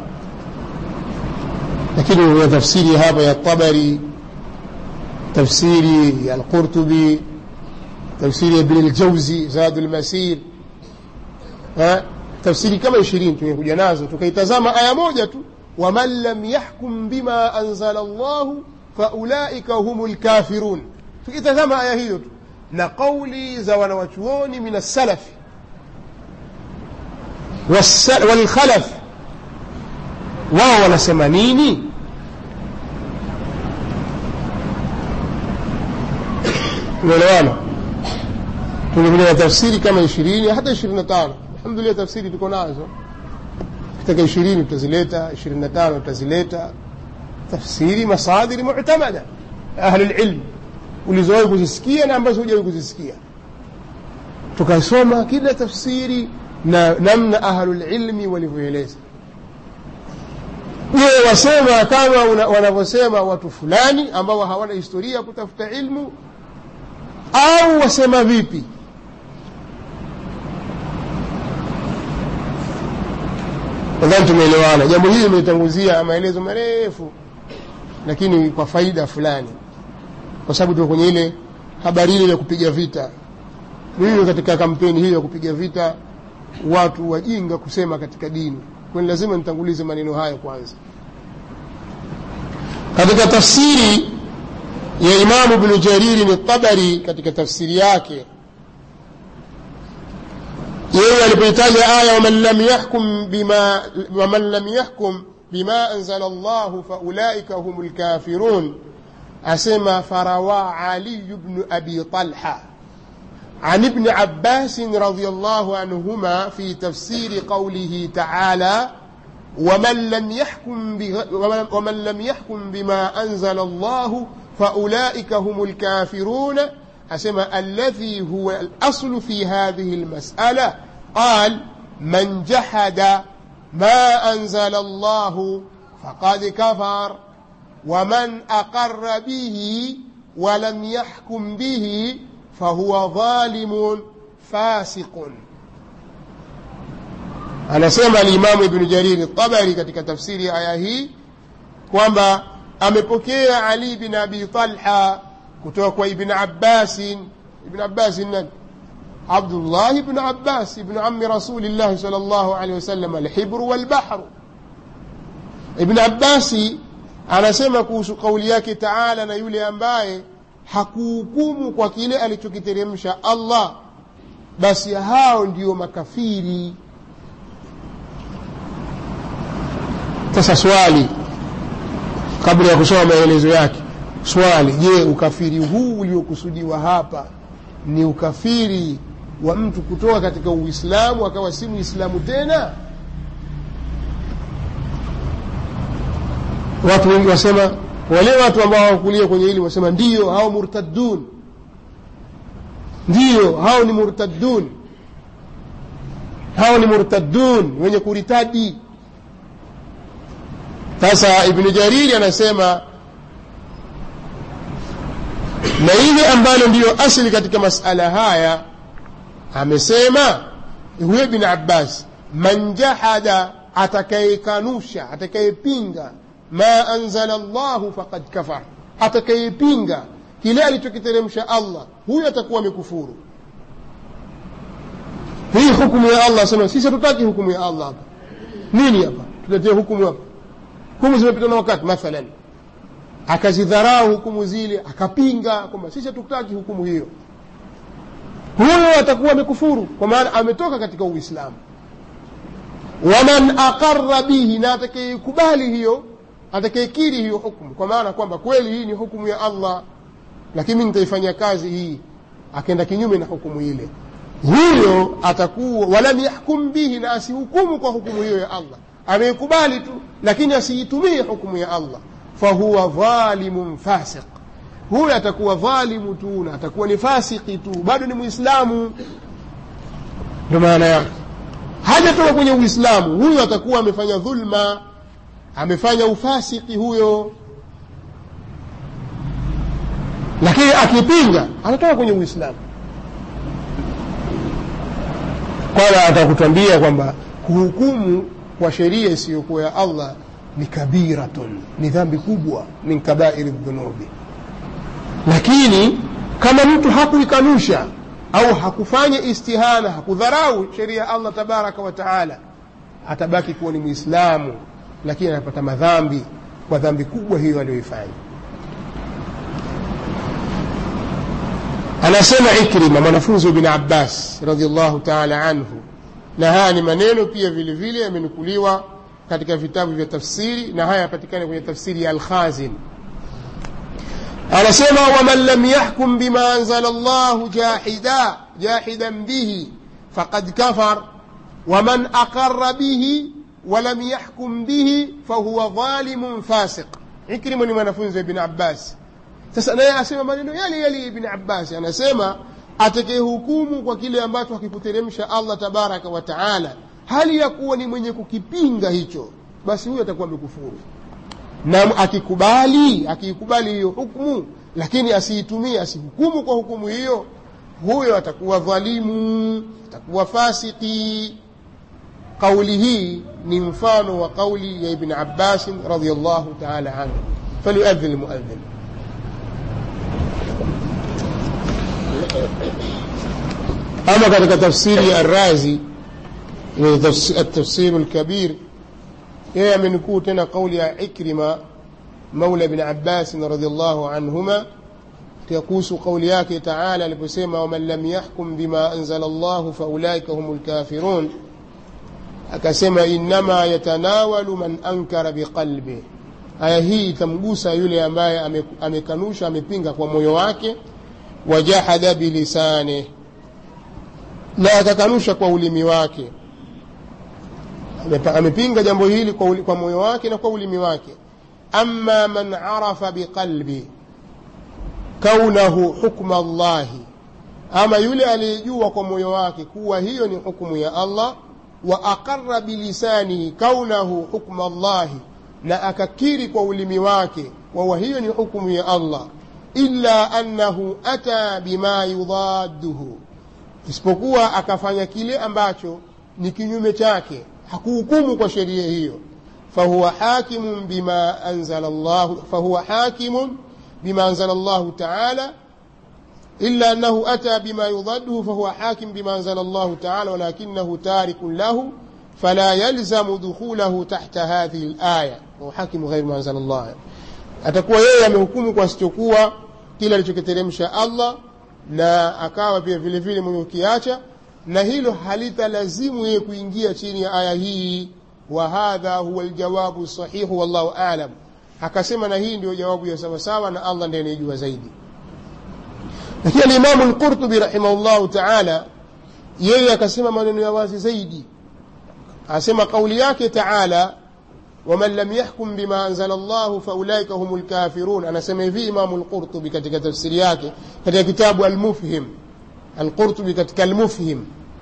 lakini kuna tafsiri hapa ya tabari tafsiri ya alqurtubi tafsiri ya ibn aljauzi zadu lmasir tafsiri kama ishirini tumekuja nazo tukaitazama aya moja tu waman lam yahkum bima anzala llahu faulaika hum lkafirun tukitazama aya hiyo tu na qauli za wanawachuoni min assalafi walkhalaf wao wanasema nini unaelewana tumekuja na tafsiri kama ishirini hata ishirini na tano alhamdulillah tafsiri tuko nazo kitaka ishirini tutazileta ishirini na tano tutazileta tafsiri masadiri mutamada ahli lilm ulizowahi kuzisikia na ambazo hujawahi kuzisikia tukasoma kila tafsiri na namna ahlulilmi walivyoeleza je wasema kama wanavyosema watu fulani ambao hawana historia ya kutafuta ilmu au wasema vipi nadhani tumeelewana jambo hili limetanguzia maelezo marefu lakini kwa faida fulani kwa sababu tuko kwenye ile habari ile ya kupiga vita mimi katika kampeni hiyo ya kupiga vita watu wajinga kusema katika dini kwani lazima nitangulize maneno hayo kwanza katika tafsiri ya imamu bnu jariri ni tabari katika tafsiri yake yeye alipoitaja aya waman lam yahkum bima waman lam yahkum bima anzala llahu faulaika hum lkafirun asema farawa aliyu bnu abi talha عن ابن عباس رضي الله عنهما في تفسير قوله تعالى ومن لم يحكم ومن لم يحكم بما أنزل الله فأولئك هم الكافرون أسمى الذي هو الأصل في هذه المسألة قال من جحد ما أنزل الله فقد كفر ومن أقر به ولم يحكم به فهو ظالم فاسق anasema alimamu ibnu jariri tabari katika tafsiri ya aya hii kwamba amepokea ali bin abi talha kutoka kwa ibn abbasin ibn abbasin nani abdullah ibn abbas ibn ammi rasulillahi sal llahu alehi wasallam alhibru walbahru ibn abbasi anasema kuhusu kauli yake taala na yule ambaye hakuhukumu kwa kile alichokiteremsha allah basi hao ndio makafiri sasa swali kabla ya kusoma maelezo yake swali je ukafiri huu uliokusudiwa hapa ni ukafiri wa mtu kutoka katika uislamu akawa si muislamu tena watu wengi wasema wale watu ambao hawakulia kwenye hili wasema ndiyo hao murtadun ndiyo hao ni murtadun hao ni murtadun wenye kuritadi sasa ibnu jariri anasema na ile ambalo ndiyo asili katika masala haya amesema huyo ibn abbas man jahada atakayekanusha atakayepinga ma anzala llahu faqad kafar atakayepinga kile alichokiteremsha allah huyo atakuwa amekufuru hii hukumu ya allah sema sisi hatutaki hukumu ya allah hapa nini hapa tuletee hukumu hapa hukumu zimepita na wakati mathalan akazidharau hukumu zile akapinga kwamba sisi hatutaki hukumu hiyo huyo atakuwa amekufuru kwa maana ametoka katika uislamu waman aqara bihi na atakayekubali hiyo atakayekiri hiyo hukumu kwa maana kwamba kweli hii ni hukumu ya allah lakini mi nitaifanyia kazi hii akaenda kinyume na hukumu ile huyo atakuwa walam yahkum bihi na asihukumu kwa hukumu hiyo ya allah ameikubali tu lakini asiitumie hukumu ya allah fahuwa dhalimun fasiq huyo atakuwa dhalimu tu na atakuwa ni fasiki tu bado ni mwislamu ndo maana yake hajatoka kwenye uislamu huyo atakuwa amefanya dhulma amefanya ufasiki huyo lakini akipinga anatoka kwenye uislamu kwala atakutwambia kwamba kuhukumu kwa sheria isiyokuwa ya allah ni kabiratun ni dhambi kubwa min kabairi dhunubi lakini kama mtu hakuikanusha au hakufanya istihana hakudharau sheria ya allah tabaraka wa taala atabaki kuwa ni mwislamu lakini anapata madhambi kwa dhambi kubwa hiyo aliyoifanya anasema ikrima mwanafunzi wa bin abbas radiallahu taala anhu na haya ni maneno pia vile vile yamenukuliwa katika vitabu vya tafsiri na haya yapatikana kwenye tafsiri ya alkhazin anasema waman lam yahkum bima anzala llahu jahida jahidan bihi faqad kafar waman aqara bihi walam yahkum bihi fahuwa dhalimun fasiq ikrimu ni mwanafunzi wa ibn abbas sasa naye asema maneno yale yale ibn abbas anasema atakayehukumu kwa kile ambacho hakikuteremsha allah tabaraka wa taala hali ya kuwa ni mwenye kukipinga hicho basi huyo atakuwa amekufuru na akikubali akiikubali hiyo hukmu lakini asiitumie asihukumu kwa hukumu hiyo huyo atakuwa dhalimu atakuwa fasiki kauli hii ni mfano wa kauli ya ibn abbasin radiallahu taala anhu falyuadhin lmuadhin ama katika tafsiri ya razi التفسير الكبير yeye amenukuu tena kauli ya ikrima maula ibn abbasin radiallahu anhuma kuhusu kauli yake taala aliposema waman lam yahkum bima anzala llahu faulaika hum lkafirun akasema innama yatanawalu man ankara biqalbih aya hii itamgusa yule ambaye amekanusha amepinga kwa moyo wake wajahada bilisanih na akakanusha kwa ulimi wake amepinga jambo hili kwa, kwa moyo wake na kwa ulimi wake ama man arafa biqalbi kaunahu hukma llahi ama yule aliyejua kwa moyo wake kuwa hiyo ni hukumu ya allah wa aqara bilisanihi kaunahu hukma llahi na akakiri kwa ulimi wake wawa hiyo ni hukumu ya allah illa annahu ata bima yudadduhu isipokuwa akafanya kile ambacho ni kinyume chake hakuhukumu kwa sheria hiyo فهو حاكم بما أنزل الله فهو حاكم بما أنزل الله تعالى إلا أنه أتى بما يضده فهو حاكم بما أنزل الله تعالى ولكنه تارك له فلا يلزم دخوله تحت هذه الآية وهو حاكم غير ما أنزل الله atakuwa yeye amehukumu kwa sichokuwa kile alichokiteremsha Allah na akawa pia vile vile mwenye ukiacha na hilo halitalazimu yeye kuingia chini ya aya hii wa hadha huwa aljawabu sahihu wallahu alam akasema na hii ndio jawabu ya sawasawa na Allah ndiye anayejua zaidi lakini alimamu lqurtubi rahimahullahu taala yeye akasema maneno ya wazi zaidi asema kauli yake taala waman lam yahkum bima anzala llahu faulaika hum lkafirun anasema hivi imamu lqurtubi katika tafsiri yake katika kitabu almufhim alqurtubi katika almufhim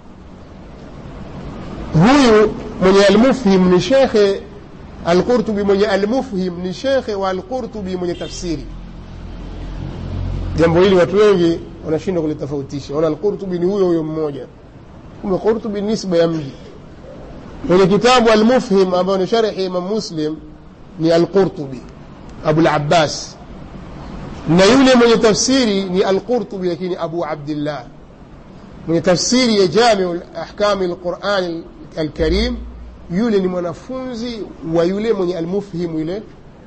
huyu mwenye almufhim ni shekhe alqurtubi mwenye almufhim ni shekhe wa alqurtubi mwenye tafsiri jambo hili watu wengi wanashindwa kulitofautisha wana alqurtubi ni huyo huyo mmoja kumbe qurtubi ni nisba ya mji kwenye kitabu almufhim ambayo ni sharhi imam muslim ni alqurtubi abulabbas na yule mwenye tafsiri ni alqurtubi lakini abu abdillah mwenye tafsiri ya jamiu ahkami lqurani alkarim yule ni mwanafunzi wa yule mwenye almufhim ile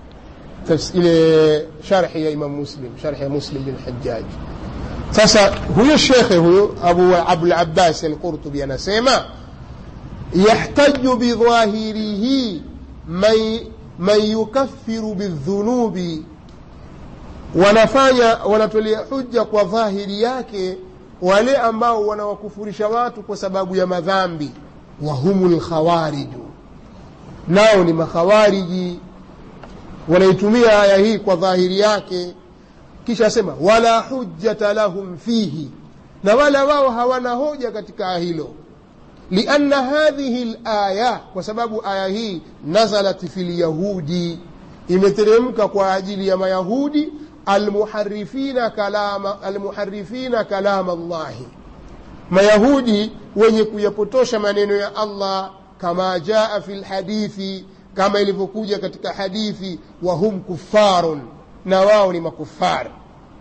ile sharhi ya imam muslim sharhi ya muslim bin hajjaj sasa huyo shekhe huyo abu abulabbas alqurtubi anasema yahtaju bidhahirihi man, man yukaffiru bildhunubi wanafanya wanatolea hujja kwa dhahiri yake wale ambao wanawakufurisha watu kwa sababu ya madhambi wahumu lkhawariju nao ni makhawariji wanaitumia aya hii kwa dhahiri yake kisha asema wala hujjata lahum fihi na wala wao hawana hoja katika hilo lianna hadhihi laya kwa sababu aya hii nazalat fi lyahudi imeteremka kwa ajili ya mayahudi almuharifina kalama, almuharifina kalama llahi mayahudi wenye kuyapotosha maneno ya allah kama jaa fi lhadithi kama ilivyokuja katika hadithi wahum kufarun na wao ni makufari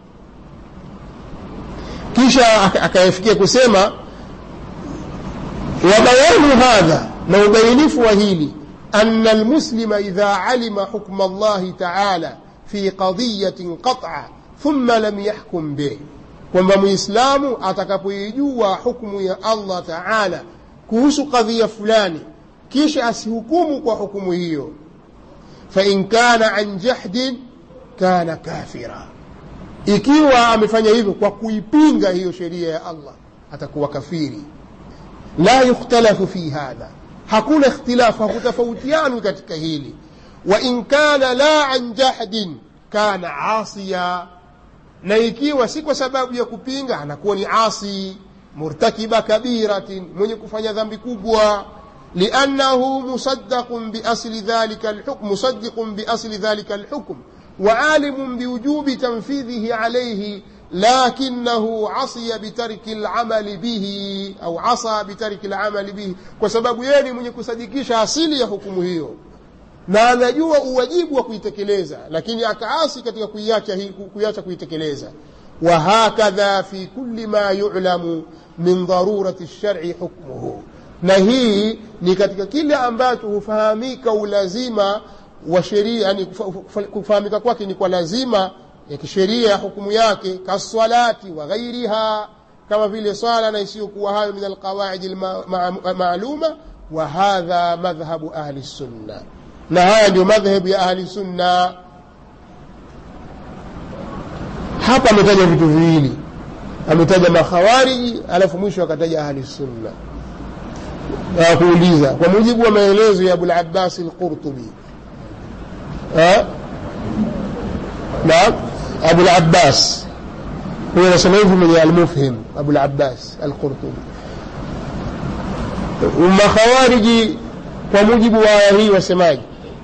kisha akayafikia kusema wabayanu hadha na ubainifu wa hili ana almuslima idha alima hukma allahi taala fi qadiyatin qat'a thumma lam yahkum bih kwamba muislamu atakapoijua hukmu ya allah taala kuhusu kadhia fulani kisha asihukumu kwa hukumu hiyo fain kana an jahdin kana kafira ikiwa amefanya hivyo kwa kuipinga hiyo sheria ya allah atakuwa kafiri la yukhtalafu fi hadha hakuna ikhtilafu hakutofautianwi katika hili wain kana la an jahdin kana asiya na ikiwa si kwa sababu ya kupinga anakuwa ni asi murtakiba kabiratin mwenye kufanya dhambi kubwa liannahu musaddaqun biasli dhalika alhukm musaddiqun biasli dhalika alhukm وعالم بوجوب تنفيذه عليه لكنه عصي بترك العمل به أو عصى بترك العمل به وسبب yeye mwenye kusadikisha asili ya hukumu hiyo na anajua uwajibu wa kuitekeleza lakini akaasi katika kuiacha kuiacha kuitekeleza وهكذا في كل ما يعلم من ضرورة الشرع حكمه na hii ni katika kile ambacho hufahamika ulazima wa sheria yani kufahamika kwake ni kwa lazima ya kisheria ya hukumu yake kaswalati wa ghairiha kama vile swala na isiyokuwa hayo min alqawaidi maaluma wa hadha madhhabu ahli sunna na haya ndio madhhabu ya ahli sunna hapa ametaja vitu viwili ametaja makhawariji alafu mwisho akataja ahli sunna na kuuliza kwa mujibu wa maelezo ya abulabbasi lqurtubi نعم أبو العباس هو نسميه من المفهم أبو العباس القرطبي وما خوارج وموجب وآيه وسماج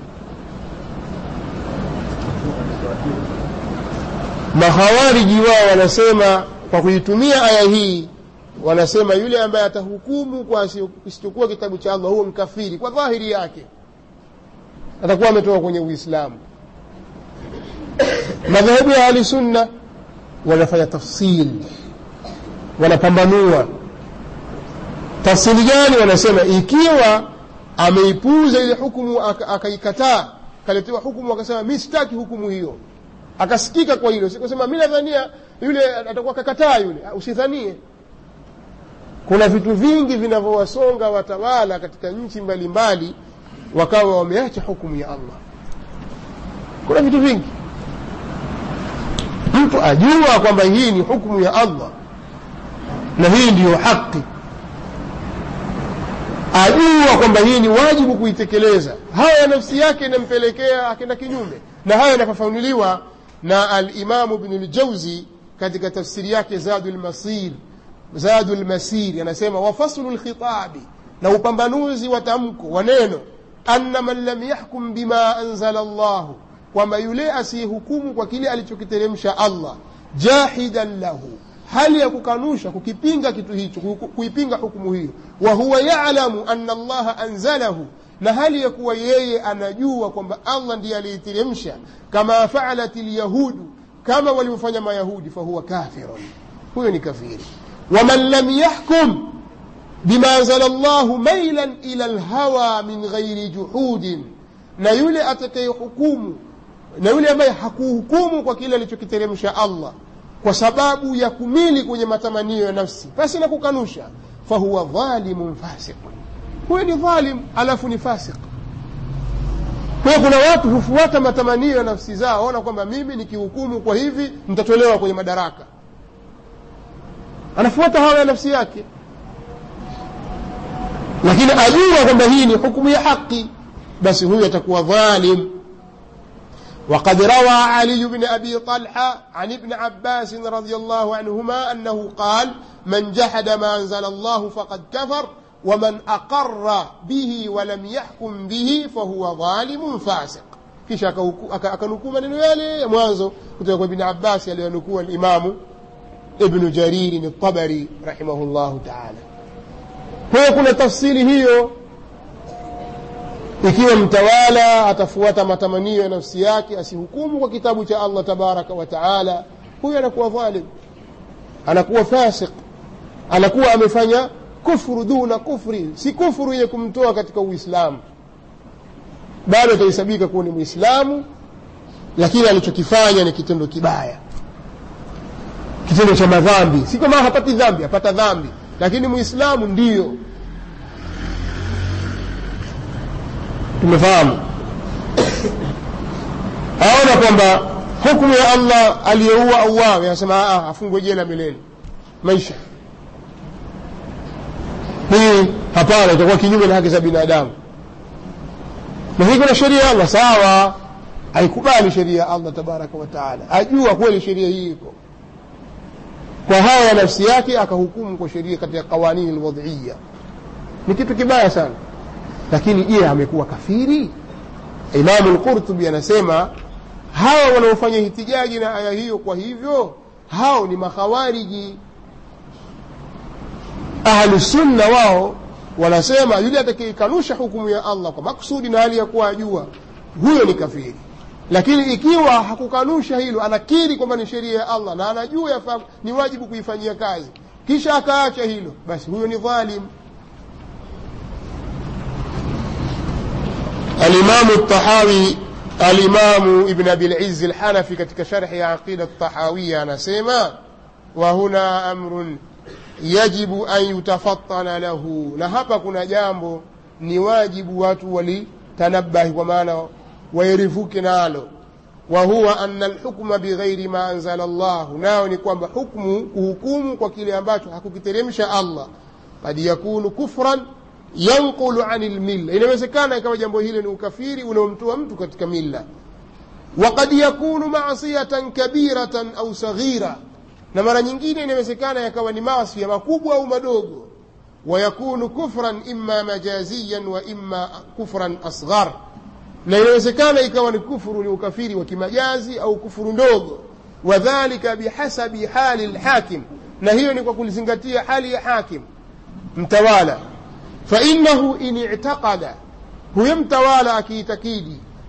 makhawariji wao wanasema kwa kuitumia aya hii wanasema yule ambaye atahukumu kwa kisichokuwa kitabu cha allah huo mkafiri kwa dhahiri yake atakuwa ametoka kwenye uislamu madhehebu ya ahli sunna wanafanya tafsil wanapambanua tafsiri gani wanasema ikiwa ameipuuza ile hukumu akaikataa aka kaletewa hukumu akasema mi sitaki hukumu hiyo akasikika kwa hilo sikusema mi nadhania yule atakuwa kakataa yule usidhanie kuna vitu vingi vinavyowasonga watawala katika nchi mbalimbali wakawa wameacha hukumu ya allah kuna vitu vingi mtu ajua kwamba hii ni hukumu ya allah na hii ndiyo haki ajua kwamba hii ni wajibu kuitekeleza haya nafsi yake inampelekea akenda kinyume na haya yanafafanuliwa na alimamu bnu ljauzi katika tafsiri yake zadu lmasir zadu lmasir anasema wafaslu lkhitabi na upambanuzi wa tamko wa neno anna man lam yahkum bima anzala llahu kwamba yule asiyehukumu kwa kile alichokiteremsha allah jahidan lahu hali ya kukanusha kukipinga kitu hicho kuipinga hukumu hiyo wa huwa yalamu anna allaha anzalahu na hali ya kuwa yeye anajua kwamba allah ndiye aliyeteremsha kama faalat lyahudu kama walivyofanya mayahudi fahuwa kafirun huyo ni kafiri waman lam yahkum bima anzala llahu mailan ila lhawa min ghairi juhudin na yule atakayehukumu na yule ambaye hakuhukumu kwa kile alichokiteremsha allah kwa sababu ya kumili kwenye matamanio ya nafsi basi na kukanusha fahuwa dhalimun fasiqun huyo ni dhalim alafu ni fasiq kwa hiyo kuna watu hufuata matamanio ya nafsi zao ona kwamba mimi nikihukumu kwa hivi nitatolewa kwenye madaraka anafuata hawa ya nafsi yake lakini ajua kwamba hii ni hukumu ya haki basi huyu atakuwa dhalim وقد روى علي بن أبي طلحة عن ابن عباس رضي الله عنهما أنه قال من جحد ما أنزل الله فقد كفر ومن أقر به ولم يحكم به فهو ظالم فاسق kisha akanukuu maneno yale ya mwanzo kutoka kwa ibni abbasi aliyonukua limamu ibnu jaririn tabari rahimahullahu taala kwa hiyo kuna tafsiri hiyo ikiwa mtawala atafuata matamanio ya nafsi yake asihukumu kwa kitabu cha allah tabaraka wa taala huyo anakuwa dhalim anakuwa fasiq anakuwa amefanya kufru duna kufri si kufuru yenye kumtoa katika uislamu bado atahesabika kuwa ni mwislamu lakini alichokifanya ni kitendo kibaya kitendo cha madhambi si kama hapati dhambi apata dhambi lakini mwislamu ndiyo tumefahamu aona kwamba hukumu ya allah aliyeua auawe anasema afungwe jela milele maisha hii hapana itakuwa kinyume na haki za binadamu na hii kuna sheria ya allah sawa haikubali sheria ya allah tabaraka wataala ajua kweli sheria hii iko kwa haya ya nafsi yake akahukumu kwa sheria katika qawanini lwadhiya ni kitu kibaya sana lakini je amekuwa kafiri imamu lqurtubi anasema hawa wanaofanya hitijaji na aya hiyo kwa hivyo hao ni makhawariji ahlusunna wao wanasema yule atakayekanusha hukumu ya allah kwa maksudi na hali ya kuwa ajua huyo ni kafiri lakini ikiwa hakukanusha hilo anakiri kwamba ni sheria ya allah na anajua yafaa ni wajibu kuifanyia kazi kisha akaacha hilo basi huyo ni dhalim الإمام الطحاوي الإمام ابن أبي العز الحنفي كتك شرح عقيدة الطحاوية أنا سيما وهنا أمر يجب أن يتفطن له نهبا كنا جامبو ni wajibu watu walitanabahi kwa maana wairifuke nalo wahuwa ana lhukma bighairi ma anzala llahu nayo ni kwamba hukmu kuhukumu kwa kile ambacho hakukiteremsha allah kad yakunu kufran yanqulu ani lmilla inawezekana ikawa jambo hilo ni ukafiri unaomtoa mtu katika milla wakad yakunu masiyatan kabiratan au saghira na mara nyingine inawezekana yakawa ni masia makubwa au madogo wayakunu kufran imma majaziyan wa imma kufran asghar na inawezekana ikawa ni kufuru ni ukafiri wa kimajazi au kufuru ndogo wadhalika bihasabi hali lhakim na hiyo ni kwa kulizingatia hali ya hakim mtawala fainahu in i'taqada huyo mtawala akiitakidi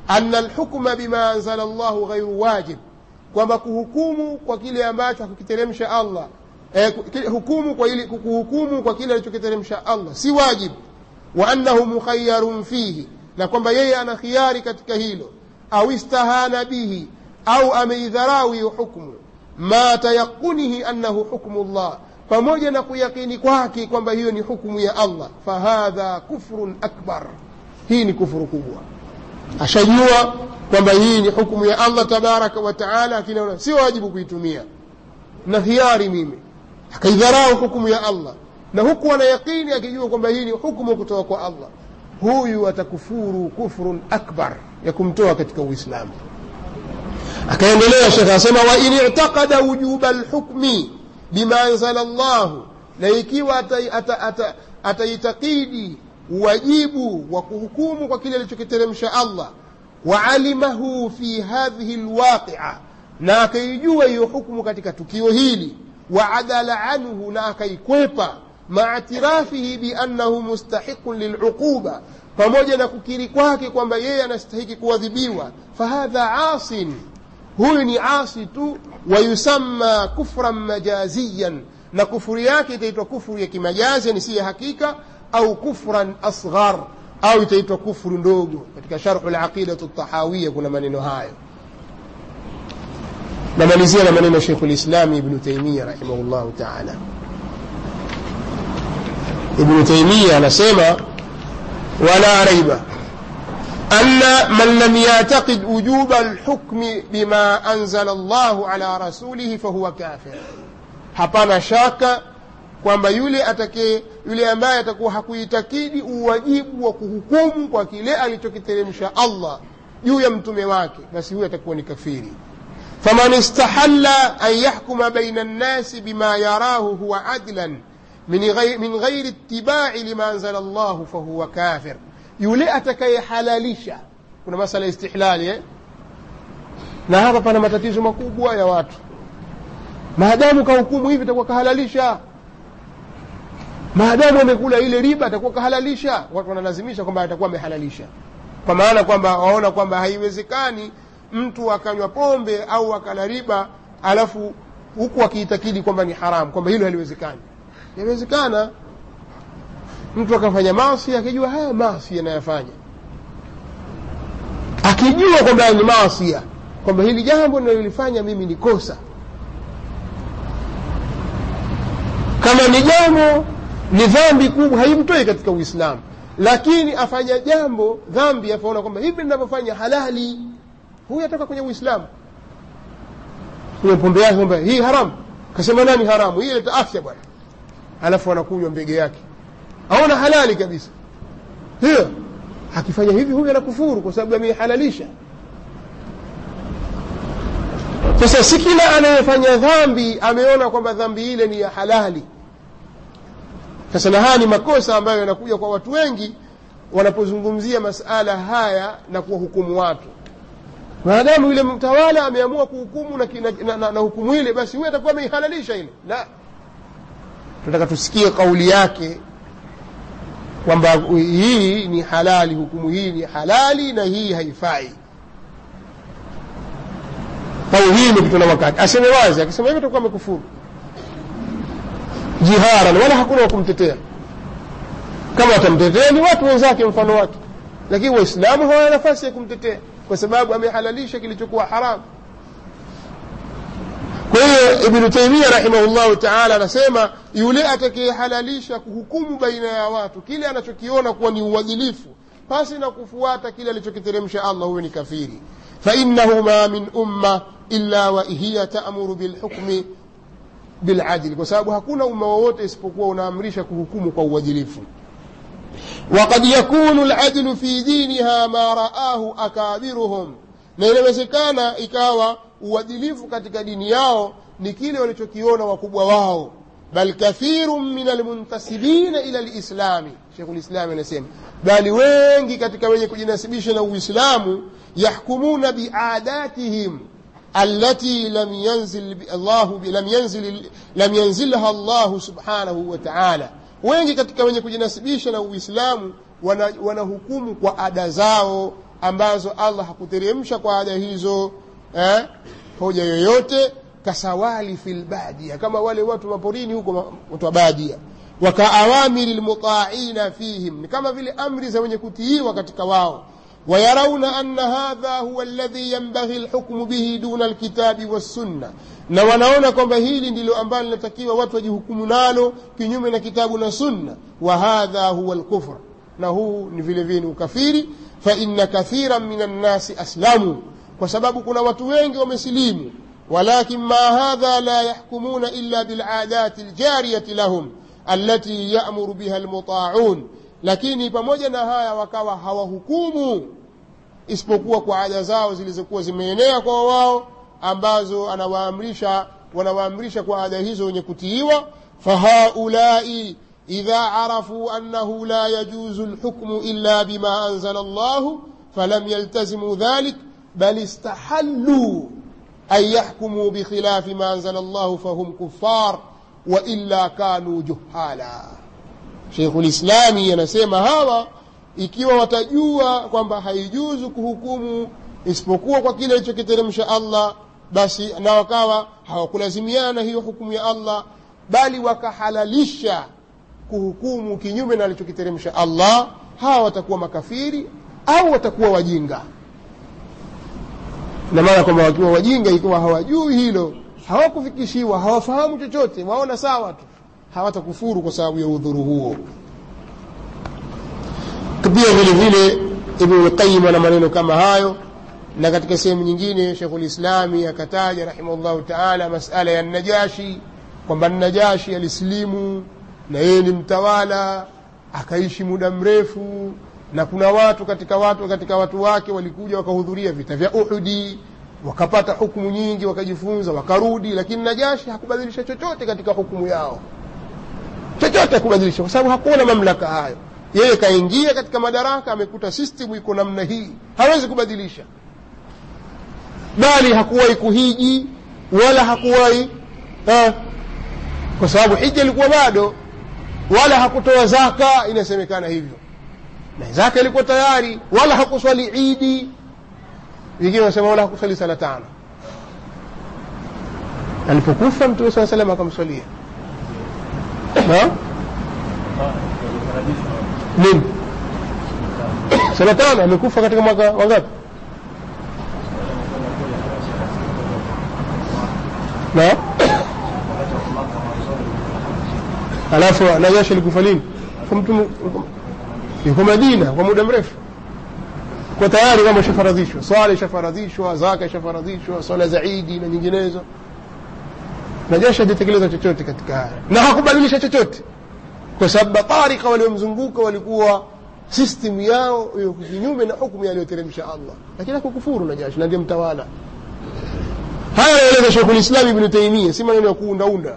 ana alhukma bima anzala llahu ghairu wajib kwamba kuhukumu kwa kile ambacho hakukiteremsha allah eh, hukumu kwa ili, kuhukumu kwa kile alichokiteremsha allah si wajib wa annahu mukhayarun fihi na kwamba yeye ana khiari katika hilo au istahana bihi au ameidharau hiyo hukmu ma tayaqunihi annahu hukmu llah pamoja na kuyakini kwake kwamba hiyo ni hukmu ya allah fahadha kufrun akbar hii ni kufuru kubwa ashajua kwamba hii ni hukmu ya allah tabaraka wa taala lakini sio wajibu kuitumia na hiari mimi akaidharau hukumu ya allah na huku ana yaqini akijua kwamba hii ni hukumu kutoka kwa allah huyu atakufuru kufrun akbar ya kumtoa katika uislamu akaendelea shekhe asema wain itaqada wujuba lhukmi bima anzala llahu na ikiwa ataitakidi wajibu wa kuhukumu kwa kile alichokiteremsha allah waalimahu fi hadhihi lwaqia na akaijua hiyo hukmu katika tukio hili waadala anhu na akaikwepa maa tirafihi biannahu mustahiqun liluquba pamoja na kukiri kwake kwamba yeye anastahiki kuadhibiwa fahadha asin huyu ni asi tu wayusamma kufran majaziyan na kufuru yake itaitwa kufuru ya kimajazi yani si ya hakika au kufran asghar au itaitwa kufuru ndogo katika sharhu laqidatu tahawiya kuna maneno hayo namalizia na maneno shekhu lislami ibnu taimia rahimahullahu taala ibnu taimia anasema wala raiba أن من لم يعتقد وجوب الحكم بما أنزل الله على رسوله فهو كافر hapana shaka kwamba yule atake yule ambaye atakuwa hakuitakidi uwajibu wa kuhukumu kwa kile alichokiteremsha allah juu ya mtume wake basi huyo atakuwa ni kafiri faman istahalla an yahkuma baina nnasi bima yarahu huwa adlan min ghairi ittibai lima anzala llahu fahuwa kafir yule atakayehalalisha kuna masala ya istihlali eh? na hapa pana matatizo makubwa ya watu maadamu kahukumu hivi atakuwa kahalalisha maadamu amekula ile riba atakuwa kahalalisha watu wanalazimisha kwamba atakuwa amehalalisha kwa maana kwamba waona kwamba haiwezekani mtu akanywa pombe au akala riba alafu huku akiitakidi kwamba ni haramu kwamba hilo haliwezekani yawezekana mtu akafanya maasi akijua haya maasi anayafanya akijua kwamba ni maasia kwamba hili jambo linalolifanya mimi ni kosa kama ni jambo ni dhambi kubwa haimtoi katika uislamu lakini afanya jambo dhambi afaona kwamba hivi ninavyofanya halali huyu atoka kwenye uislamu kwenye pombe yake kwamba hii haramu kasema nani haramu hii ileta afya bwana alafu anakunywa mbege yake aona halali kabisa hiyo akifanya hivi huyu anakufuru kwa sababu ameihalalisha sasa si kila anayefanya dhambi ameona kwamba dhambi ile ni ya halali sasa na haya ni makosa ambayo yanakuja kwa watu wengi wanapozungumzia masala haya na kuwahukumu watu maadamu yule mtawala ameamua kuhukumu na, na, na, na, na hukumu ile basi huyu atakuwa ameihalalisha ile la tunataka tusikie kauli yake kwamba hii ni halali hukumu hii ni halali na hii haifai au hii imepitwa na wakati aseme wazi akisema hivyo atakuwa amekufuru jiharan wala hakuna wa kumtetea kama watamtetea ni watu wenzake mfano wake lakini waislamu hawana nafasi ya kumtetea kwa sababu amehalalisha kilichokuwa haramu kwa hiyo ibnu taimia rahimahullahu taala anasema yule atakayehalalisha kuhukumu baina ya watu kile anachokiona kuwa ni uadilifu pasi na kufuata kile alichokiteremsha allah huyo ni kafiri fainahu ma min umma illa wahiya taamuru bilhukmi biladili kwa sababu hakuna umma wowote isipokuwa unaamrisha kuhukumu kwa uadilifu وقد يكون العدل في دينها ما رآه أكابرهم na inawezekana ikawa uadilifu katika dini yao ni kile walichokiona wakubwa wao bal kathiru min almuntasibina ila lislami shekhulislami anasema bali wengi katika wenye kujinasibisha na uislamu yahkumuna biadatihim التي لم ينزل الله لم ينزل لم ينزلها الله سبحانه وتعالى wengi katika wenye kujinasibisha na uislamu wanahukumu wana kwa ada zao ambazo allah hakuteremsha kwa ada hizo eh, hoja yoyote kasawali fi lbadia kama wale watu maporini huko watu wa badia wakaawamiri lmutaaina fihim ni kama vile amri za wenye kutiiwa katika wao wayarauna anna hadha huwa alladhi yanbaghi lhukmu bihi duna lkitabi wassunna na wanaona kwamba hili ndilo ambalo linatakiwa watu wajihukumu nalo kinyume na kitabu na sunna wa hadha huwa lkufr na huu ni vile vile ni ukafiri faina kathiran min annasi aslamu kwa sababu kuna watu wengi wamesilimu walakin ma hadha la yahkumuna illa biladati ljariyati lahum allati yamuru biha lmutaaun lakini pamoja na haya wakawa hawahukumu isipokuwa kwa ada zao zilizokuwa zimeenea kwa wao ambazo anawaamrisha wanawaamrisha kwa ada hizo wenye kutiiwa fahaulai idha arafuu annahu la yajuzu lhukmu illa bima anzala llahu falam yaltazimu dhalik bal istahalluu an yahkumuu bikhilafi ma anzala llahu fahum kuffar wailla kanuu juhala sheikhu lislami anasema hawa ikiwa watajua kwamba haijuzu kuhukumu isipokuwa kwa kile alichokiteremsha allah basi na wakawa hawakulazimiana hiyo hukumu ya allah bali wakahalalisha kuhukumu kinyume na alichokiteremsha allah hawa watakuwa makafiri au watakuwa wajinga na maana kwamba wakiwa wajinga ikiwa hawajui hilo hawakufikishiwa hawafahamu chochote waona sawa tu hawatakufuru kwa sababu ya udhuru huo pia vile vile ibnu lqayim ana maneno kama hayo na katika sehemu nyingine shekhulislami akataja rahimahullahu taala masala ya najashi kwamba najashi alisilimu na yeye ni mtawala akaishi muda mrefu na kuna watu katika watu katika watu wake walikuja wakahudhuria vita vya uhudi wakapata hukumu nyingi wakajifunza wakarudi lakini najashi hakubadilisha chochote katika hukumu yao chochote hakubadilisha kwa sababu hakuona mamlaka hayo yeye kaingia katika madaraka amekuta system iko namna hii hawezi kubadilisha bali hakuwahi kuhiji wala hakuwahi eh, kwa sababu hija ilikuwa bado wala hakutoa zaka inasemekana hivyo na zaka ilikuwa tayari wala hakuswali idi wengine wanasema wala hakuswali sala tano alipokufa mtume saa salam akamswalia nini sala tano amekufa katika mwaka wangapi na alafu najashi alikufa lini mtu yuko madina kwa muda mrefu kwa tayari kama ishafaradhishwa swala ishafaradhishwa zaka ishafaradhishwa swala za idi na nyinginezo najashi hajatekeleza chochote katika haya na hakubadilisha chochote kwa sababu batarika waliomzunguka walikuwa system yao iko kinyume na hukumu aliyoteremsha allah lakini hakukufuru najashi na ndiye mtawala haya anaeleza shekhulislami ibnu taimia si maneno ya kuundaunda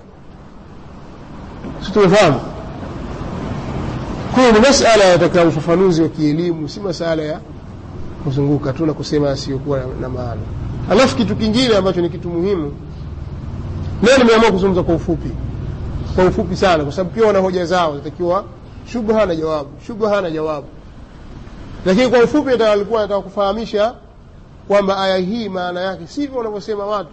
si tumefahamu kwayo ni masala yataka ufafanuzi wa kielimu si masala ya kuzunguka tu na kusema asiyokuwa na maana alafu kitu kingine ambacho ni kitu muhimu leo nimeamua kuzungumza kwa ufupi kwa ufupi sana kwa sababu pia wana hoja zao zitakiwa shubha na jawabu shubha na jawabu lakini kwa ufupi alikuwa nataka kufahamisha kwamba aya hii maana yake sivyo wanavyosema watu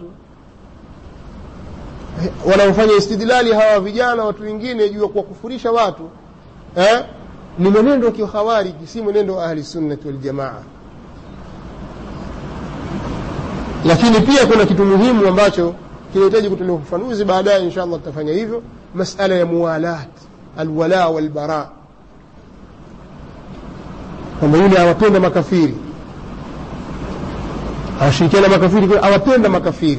wanaofanya istidlali hawa vijana watu wengine juu ya kuwakufurisha watu eh? ni mwenendo wa kikhawariji si mwenendo wa ahli sunnati waljamaa lakini pia kuna kitu muhimu ambacho kinahitaji kutolewa ufafanuzi baadaye insha allah tutafanya hivyo masala ya muwalat alwala walbara kwamba yule awapenda makafiri awashirikiana makafiri awapenda makafiri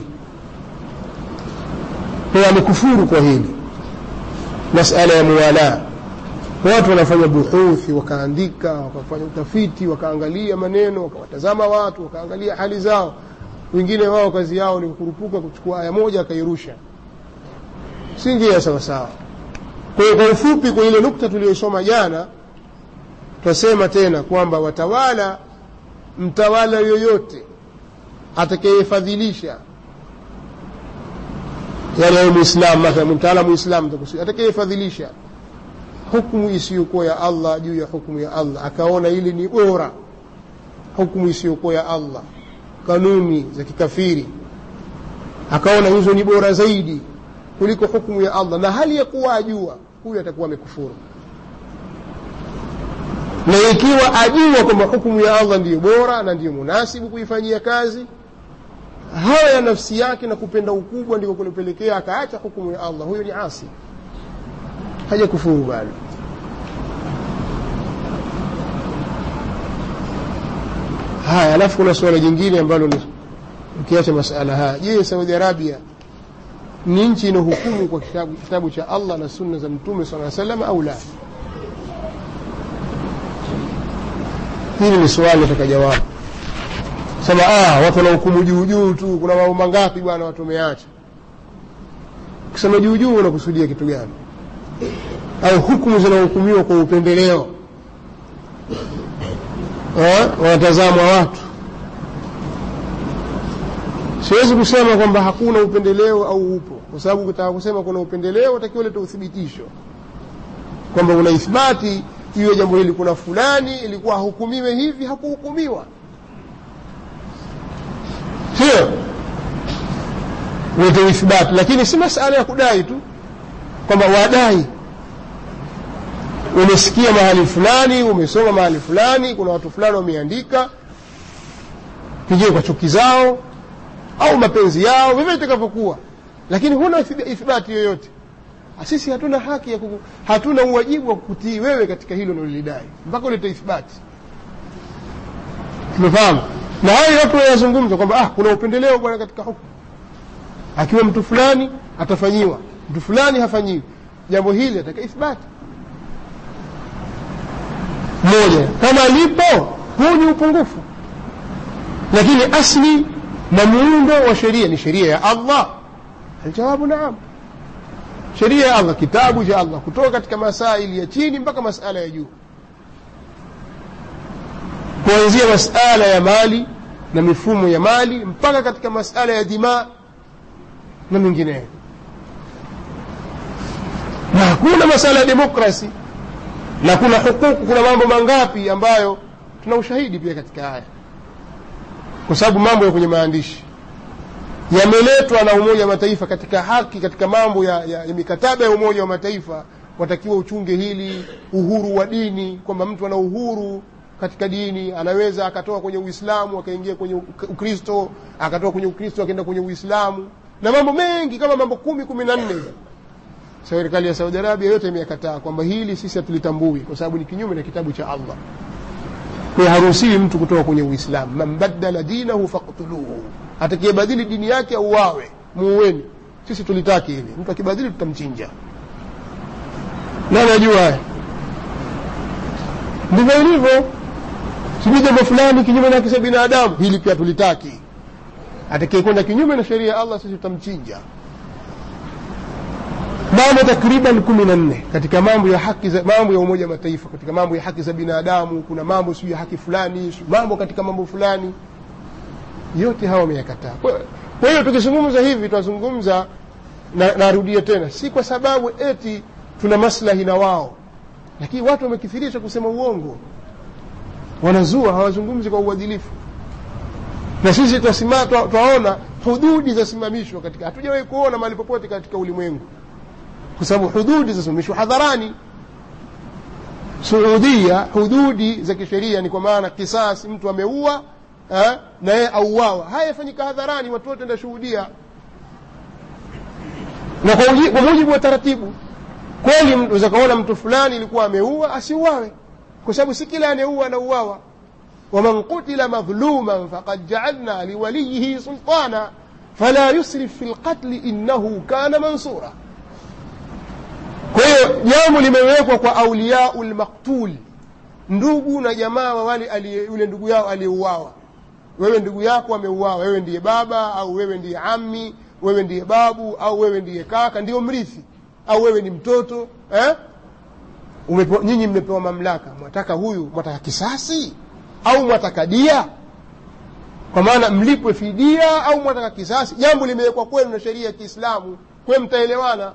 kwa amekufuru kwa hili masala ya muwala watu wanafanya buhuthi wakaandika wakafanya utafiti wakaangalia maneno wakawatazama watu wakaangalia hali zao wengine wao kazi yao ni kukurupuka kuchukua aya moja akairusha si njia sawasawa kwa hiyo kwa ufupi kwa ile nukta tuliyosoma jana twasema tena kwamba watawala mtawala yoyote atakayefadhilisha yani awe muislam mathalan mtawala muislam atakayefadhilisha hukumu isiyokuwa ya allah juu ya hukumu ya allah akaona ili ni bora hukumu isiyokuwa ya allah kanuni za kikafiri akaona hizo ni bora zaidi kuliko hukumu ya allah na hali ya kuwa ajua huyu atakuwa amekufuru na ikiwa ajua kwamba hukumu ya allah ndiyo bora na ndiyo munasibu kuifanyia kazi hawa ya nafsi yake na kupenda ukubwa ndiko kulipelekea akaacha hukumu ya allah huyo ni asi haja kufuru bado haya alafu kuna suala jingine ambalo ni ukiacha masala haya je saudi arabia ni nchi inahukumu kwa kitabu, kitabu cha allah na sunna za mtume saa salam au la hili ni swali nataka jawabu sema ah, watu wanahukumu juu juu tu kuna mambo mangapi bwana watu wameacha ukisema juu juu unakusudia kitu gani au hukumu zinahukumiwa kwa upendeleo wanatazamwa watu siwezi kusema kwamba hakuna upendeleo au upo kwa sababu ukitaka kusema kuna upendeleo utakiwa leta uthibitisho kwamba una ithbati hiyo jambo hili kuna fulani ilikuwa ahukumiwe hivi hakuhukumiwa sio lete ithbati lakini si masala ya kudai tu kwamba wadai umesikia mahali fulani umesoma mahali fulani kuna watu fulani wameandika pengine kwa chuki zao au mapenzi yao vivyo itakavyokuwa lakini huna ithibati yoyote sisi hatuna haki ya kuku, hatuna uwajibu wa kukutii wewe katika hilo unalolidai mpaka ulete ithibati tumefahamu na hayo watu wanazungumza kwamba ah, kuna upendeleo bwana katika hukumu akiwa mtu fulani atafanyiwa mtu fulani hafanyiwi jambo hili ataka ithbati moja kama lipo huu ni upungufu lakini asli na muundo wa sheria ni sheria ya allah aljawabu naam sheria ya allah kitabu cha allah kutoka katika masaili ya chini mpaka masala ya juu kuanzia masala ya mali na mifumo ya mali mpaka katika masala ya dimaa na mengineyo na hakuna masala ya demokrasi na kuna hukuku kuna mambo mangapi ambayo tuna ushahidi pia katika haya kwa sababu mambo ya kwenye maandishi yameletwa na umoja wa mataifa katika haki katika mambo ya, ya, ya mikataba ya umoja wa mataifa watakiwa uchunge hili uhuru wa dini kwamba mtu ana uhuru katika dini anaweza akatoka kwenye uislamu akaingia kwenye ukristo akatoka kwenye ukristo akaenda kwenye uislamu na mambo mengi kama mambo kumi kumi na nne serikali ya saudi arabia yote imeyakataa kwamba hili sisi hatulitambui kwa sababu ni kinyume na kitabu cha allah kwayo haruhusiwi mtu kutoka kwenye uislamu man badala dinahu faktuluhu atakiyebadili dini yake auawe muuweni sisi tulitaki hili mtu akibadili tutamchinja nani ajua haya ndivyo ilivyo sijui jambo fulani kinyume na haki za binadamu hili pia tulitaki atakayekwenda kinyume na sheria ya allah sisi tutamchinja mambo takriban kumi na nne katika mambo ya haki za, mambo ya umoja wa mataifa katika mambo ya haki za binadamu kuna mambo sijui ya haki fulani mambo katika mambo fulani yote hawa wameyakataa kwa hiyo tukizungumza hivi tunazungumza na narudia tena si kwa sababu eti tuna maslahi na wao lakini watu wamekithirisha kusema uongo wanazua hawazungumzi kwa uadilifu na sisi twaona hududi zasimamishwa katika hatujawahi kuona mahali popote katika ulimwengu kwa sababu hududi zasimamishwa hadharani suudia hududi za kisheria ni kwa maana kisasi mtu ameua eh, na yeye auawa haya yafanyika hadharani watu wote ndashuhudia na kwa, uji, kwa mujibu wa taratibu kweli unaweza kaona mtu fulani ilikuwa ameua asiuawe kwa sababu si kila anayeua anauawa waman qutila madhluman faqad jaalna liwaliyihi sultana fala yusrif fi lqatli innahu kana mansura kwa hiyo jambo limewekwa kwa auliyau lmaktul ndugu na jamaa wa wale yule ndugu yao aliyeuawa wewe ndugu yako ameuawa wewe ndiye baba au wewe ndiye ami wewe ndiye babu au wewe ndiye kaka ndio mrithi au wewe ni mtoto eh? Umepo, nyinyi mmepewa mamlaka mwataka huyu mwataka kisasi au mwataka dia kwa maana mlipwe fidia au mwataka kisasi jambo limewekwa kwenu na sheria ya kiislamu kwe mtaelewana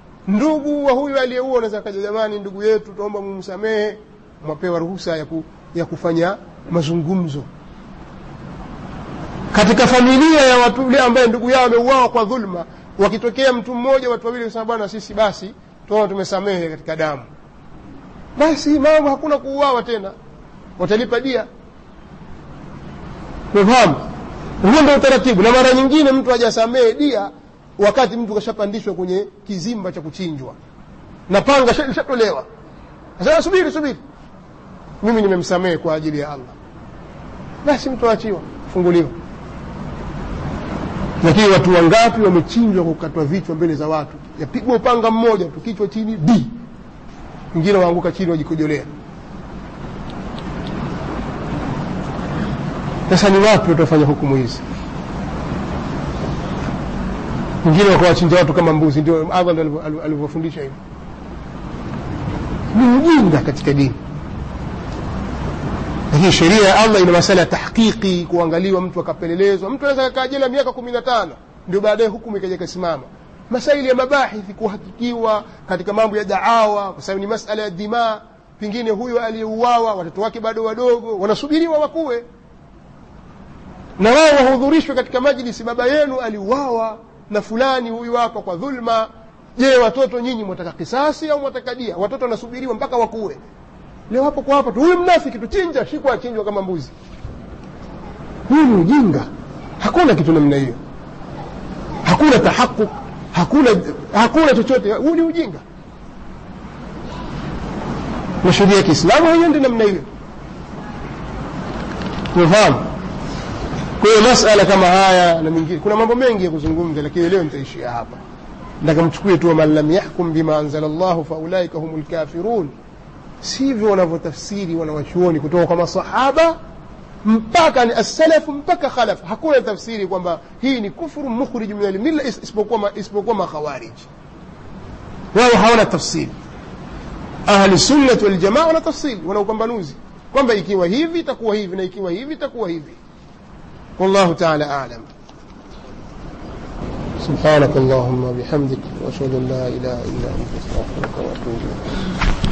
ndugu wa huyu aliyeua unaweza kaja jamani ndugu yetu tuomba mumsamehe mwapewa ruhusa ya, ku, ya kufanya mazungumzo katika familia ya watu yule ambaye ndugu yao ameuawa kwa dhulma wakitokea mtu mmoja watu wawili kusema bwana sisi basi tuona tumesamehe katika damu basi mambo hakuna kuuawa tena watalipa dia umefahamu huo ndio utaratibu na mara nyingine mtu hajasamehe dia wakati mtu kashapandishwa kwenye kizimba cha kuchinjwa na panga lishatolewa sasa subiri subiri mimi nimemsamehe kwa ajili ya allah basi mtu aachiwa funguliwa lakini watu wangapi wamechinjwa kwa kukatwa vichwa mbele za watu yapigwa upanga mmoja tu kichwa chini d wengine waanguka chini wajikojolea sasa ni wapi watafanya hukumu hizi wengine wakawachinja watu kama mbuzi ndio allah ndo alivyofundisha hivyo ni ujinga katika dini lakini sheria ya allah ina masala ya tahqiqi kuangaliwa mtu akapelelezwa mtu anaweza kakaa jela miaka kumi na tano ndio baadaye hukumu ikaja ikasimama masaili ya mabahithi kuhakikiwa katika mambo ya daawa kwa sababu ni masala ya dhimaa pengine huyo aliyeuawa watoto wake bado wadogo wanasubiriwa wakuwe na wao wahudhurishwe katika majlisi baba yenu aliuawa na fulani huyu hapa kwa dhulma je watoto nyinyi mwataka kisasi au mwataka dia watoto wanasubiriwa mpaka wakuwe leo hapo kwa hapa tu huyu mnafiki tuchinja shikwa achinjwa kama mbuzi huyu ni ujinga hakuna kitu namna hiyo hakuna tahaquk hakuna hakuna chochote huu ni ujinga na sheria ya kiislamu haiendi namna hiyo umefahamu kwa hiyo masala kama haya na mengine kuna mambo mengi ya kuzungumza lakini leo nitaishia hapa nataka mchukue tu man lam yahkum bima anzala llahu faulaika hum lkafirun sivyo wanavyotafsiri wanawachuoni kutoka kwa masahaba mpaka ni assalafu mpaka khalaf hakuna tafsiri kwamba hii ni kufru mukhrij min almilla isipokuwa isipokuwa makhawarij wao hawana tafsiri ahli sunnati waljamaa wana tafsiri wana upambanuzi kwamba ikiwa hivi itakuwa hivi na ikiwa hivi itakuwa hivi والله تعالى أعلم سبحانك اللهم وبحمدك وأشهد أن لا إله إلا أنت أستغفرك وأتوب إليك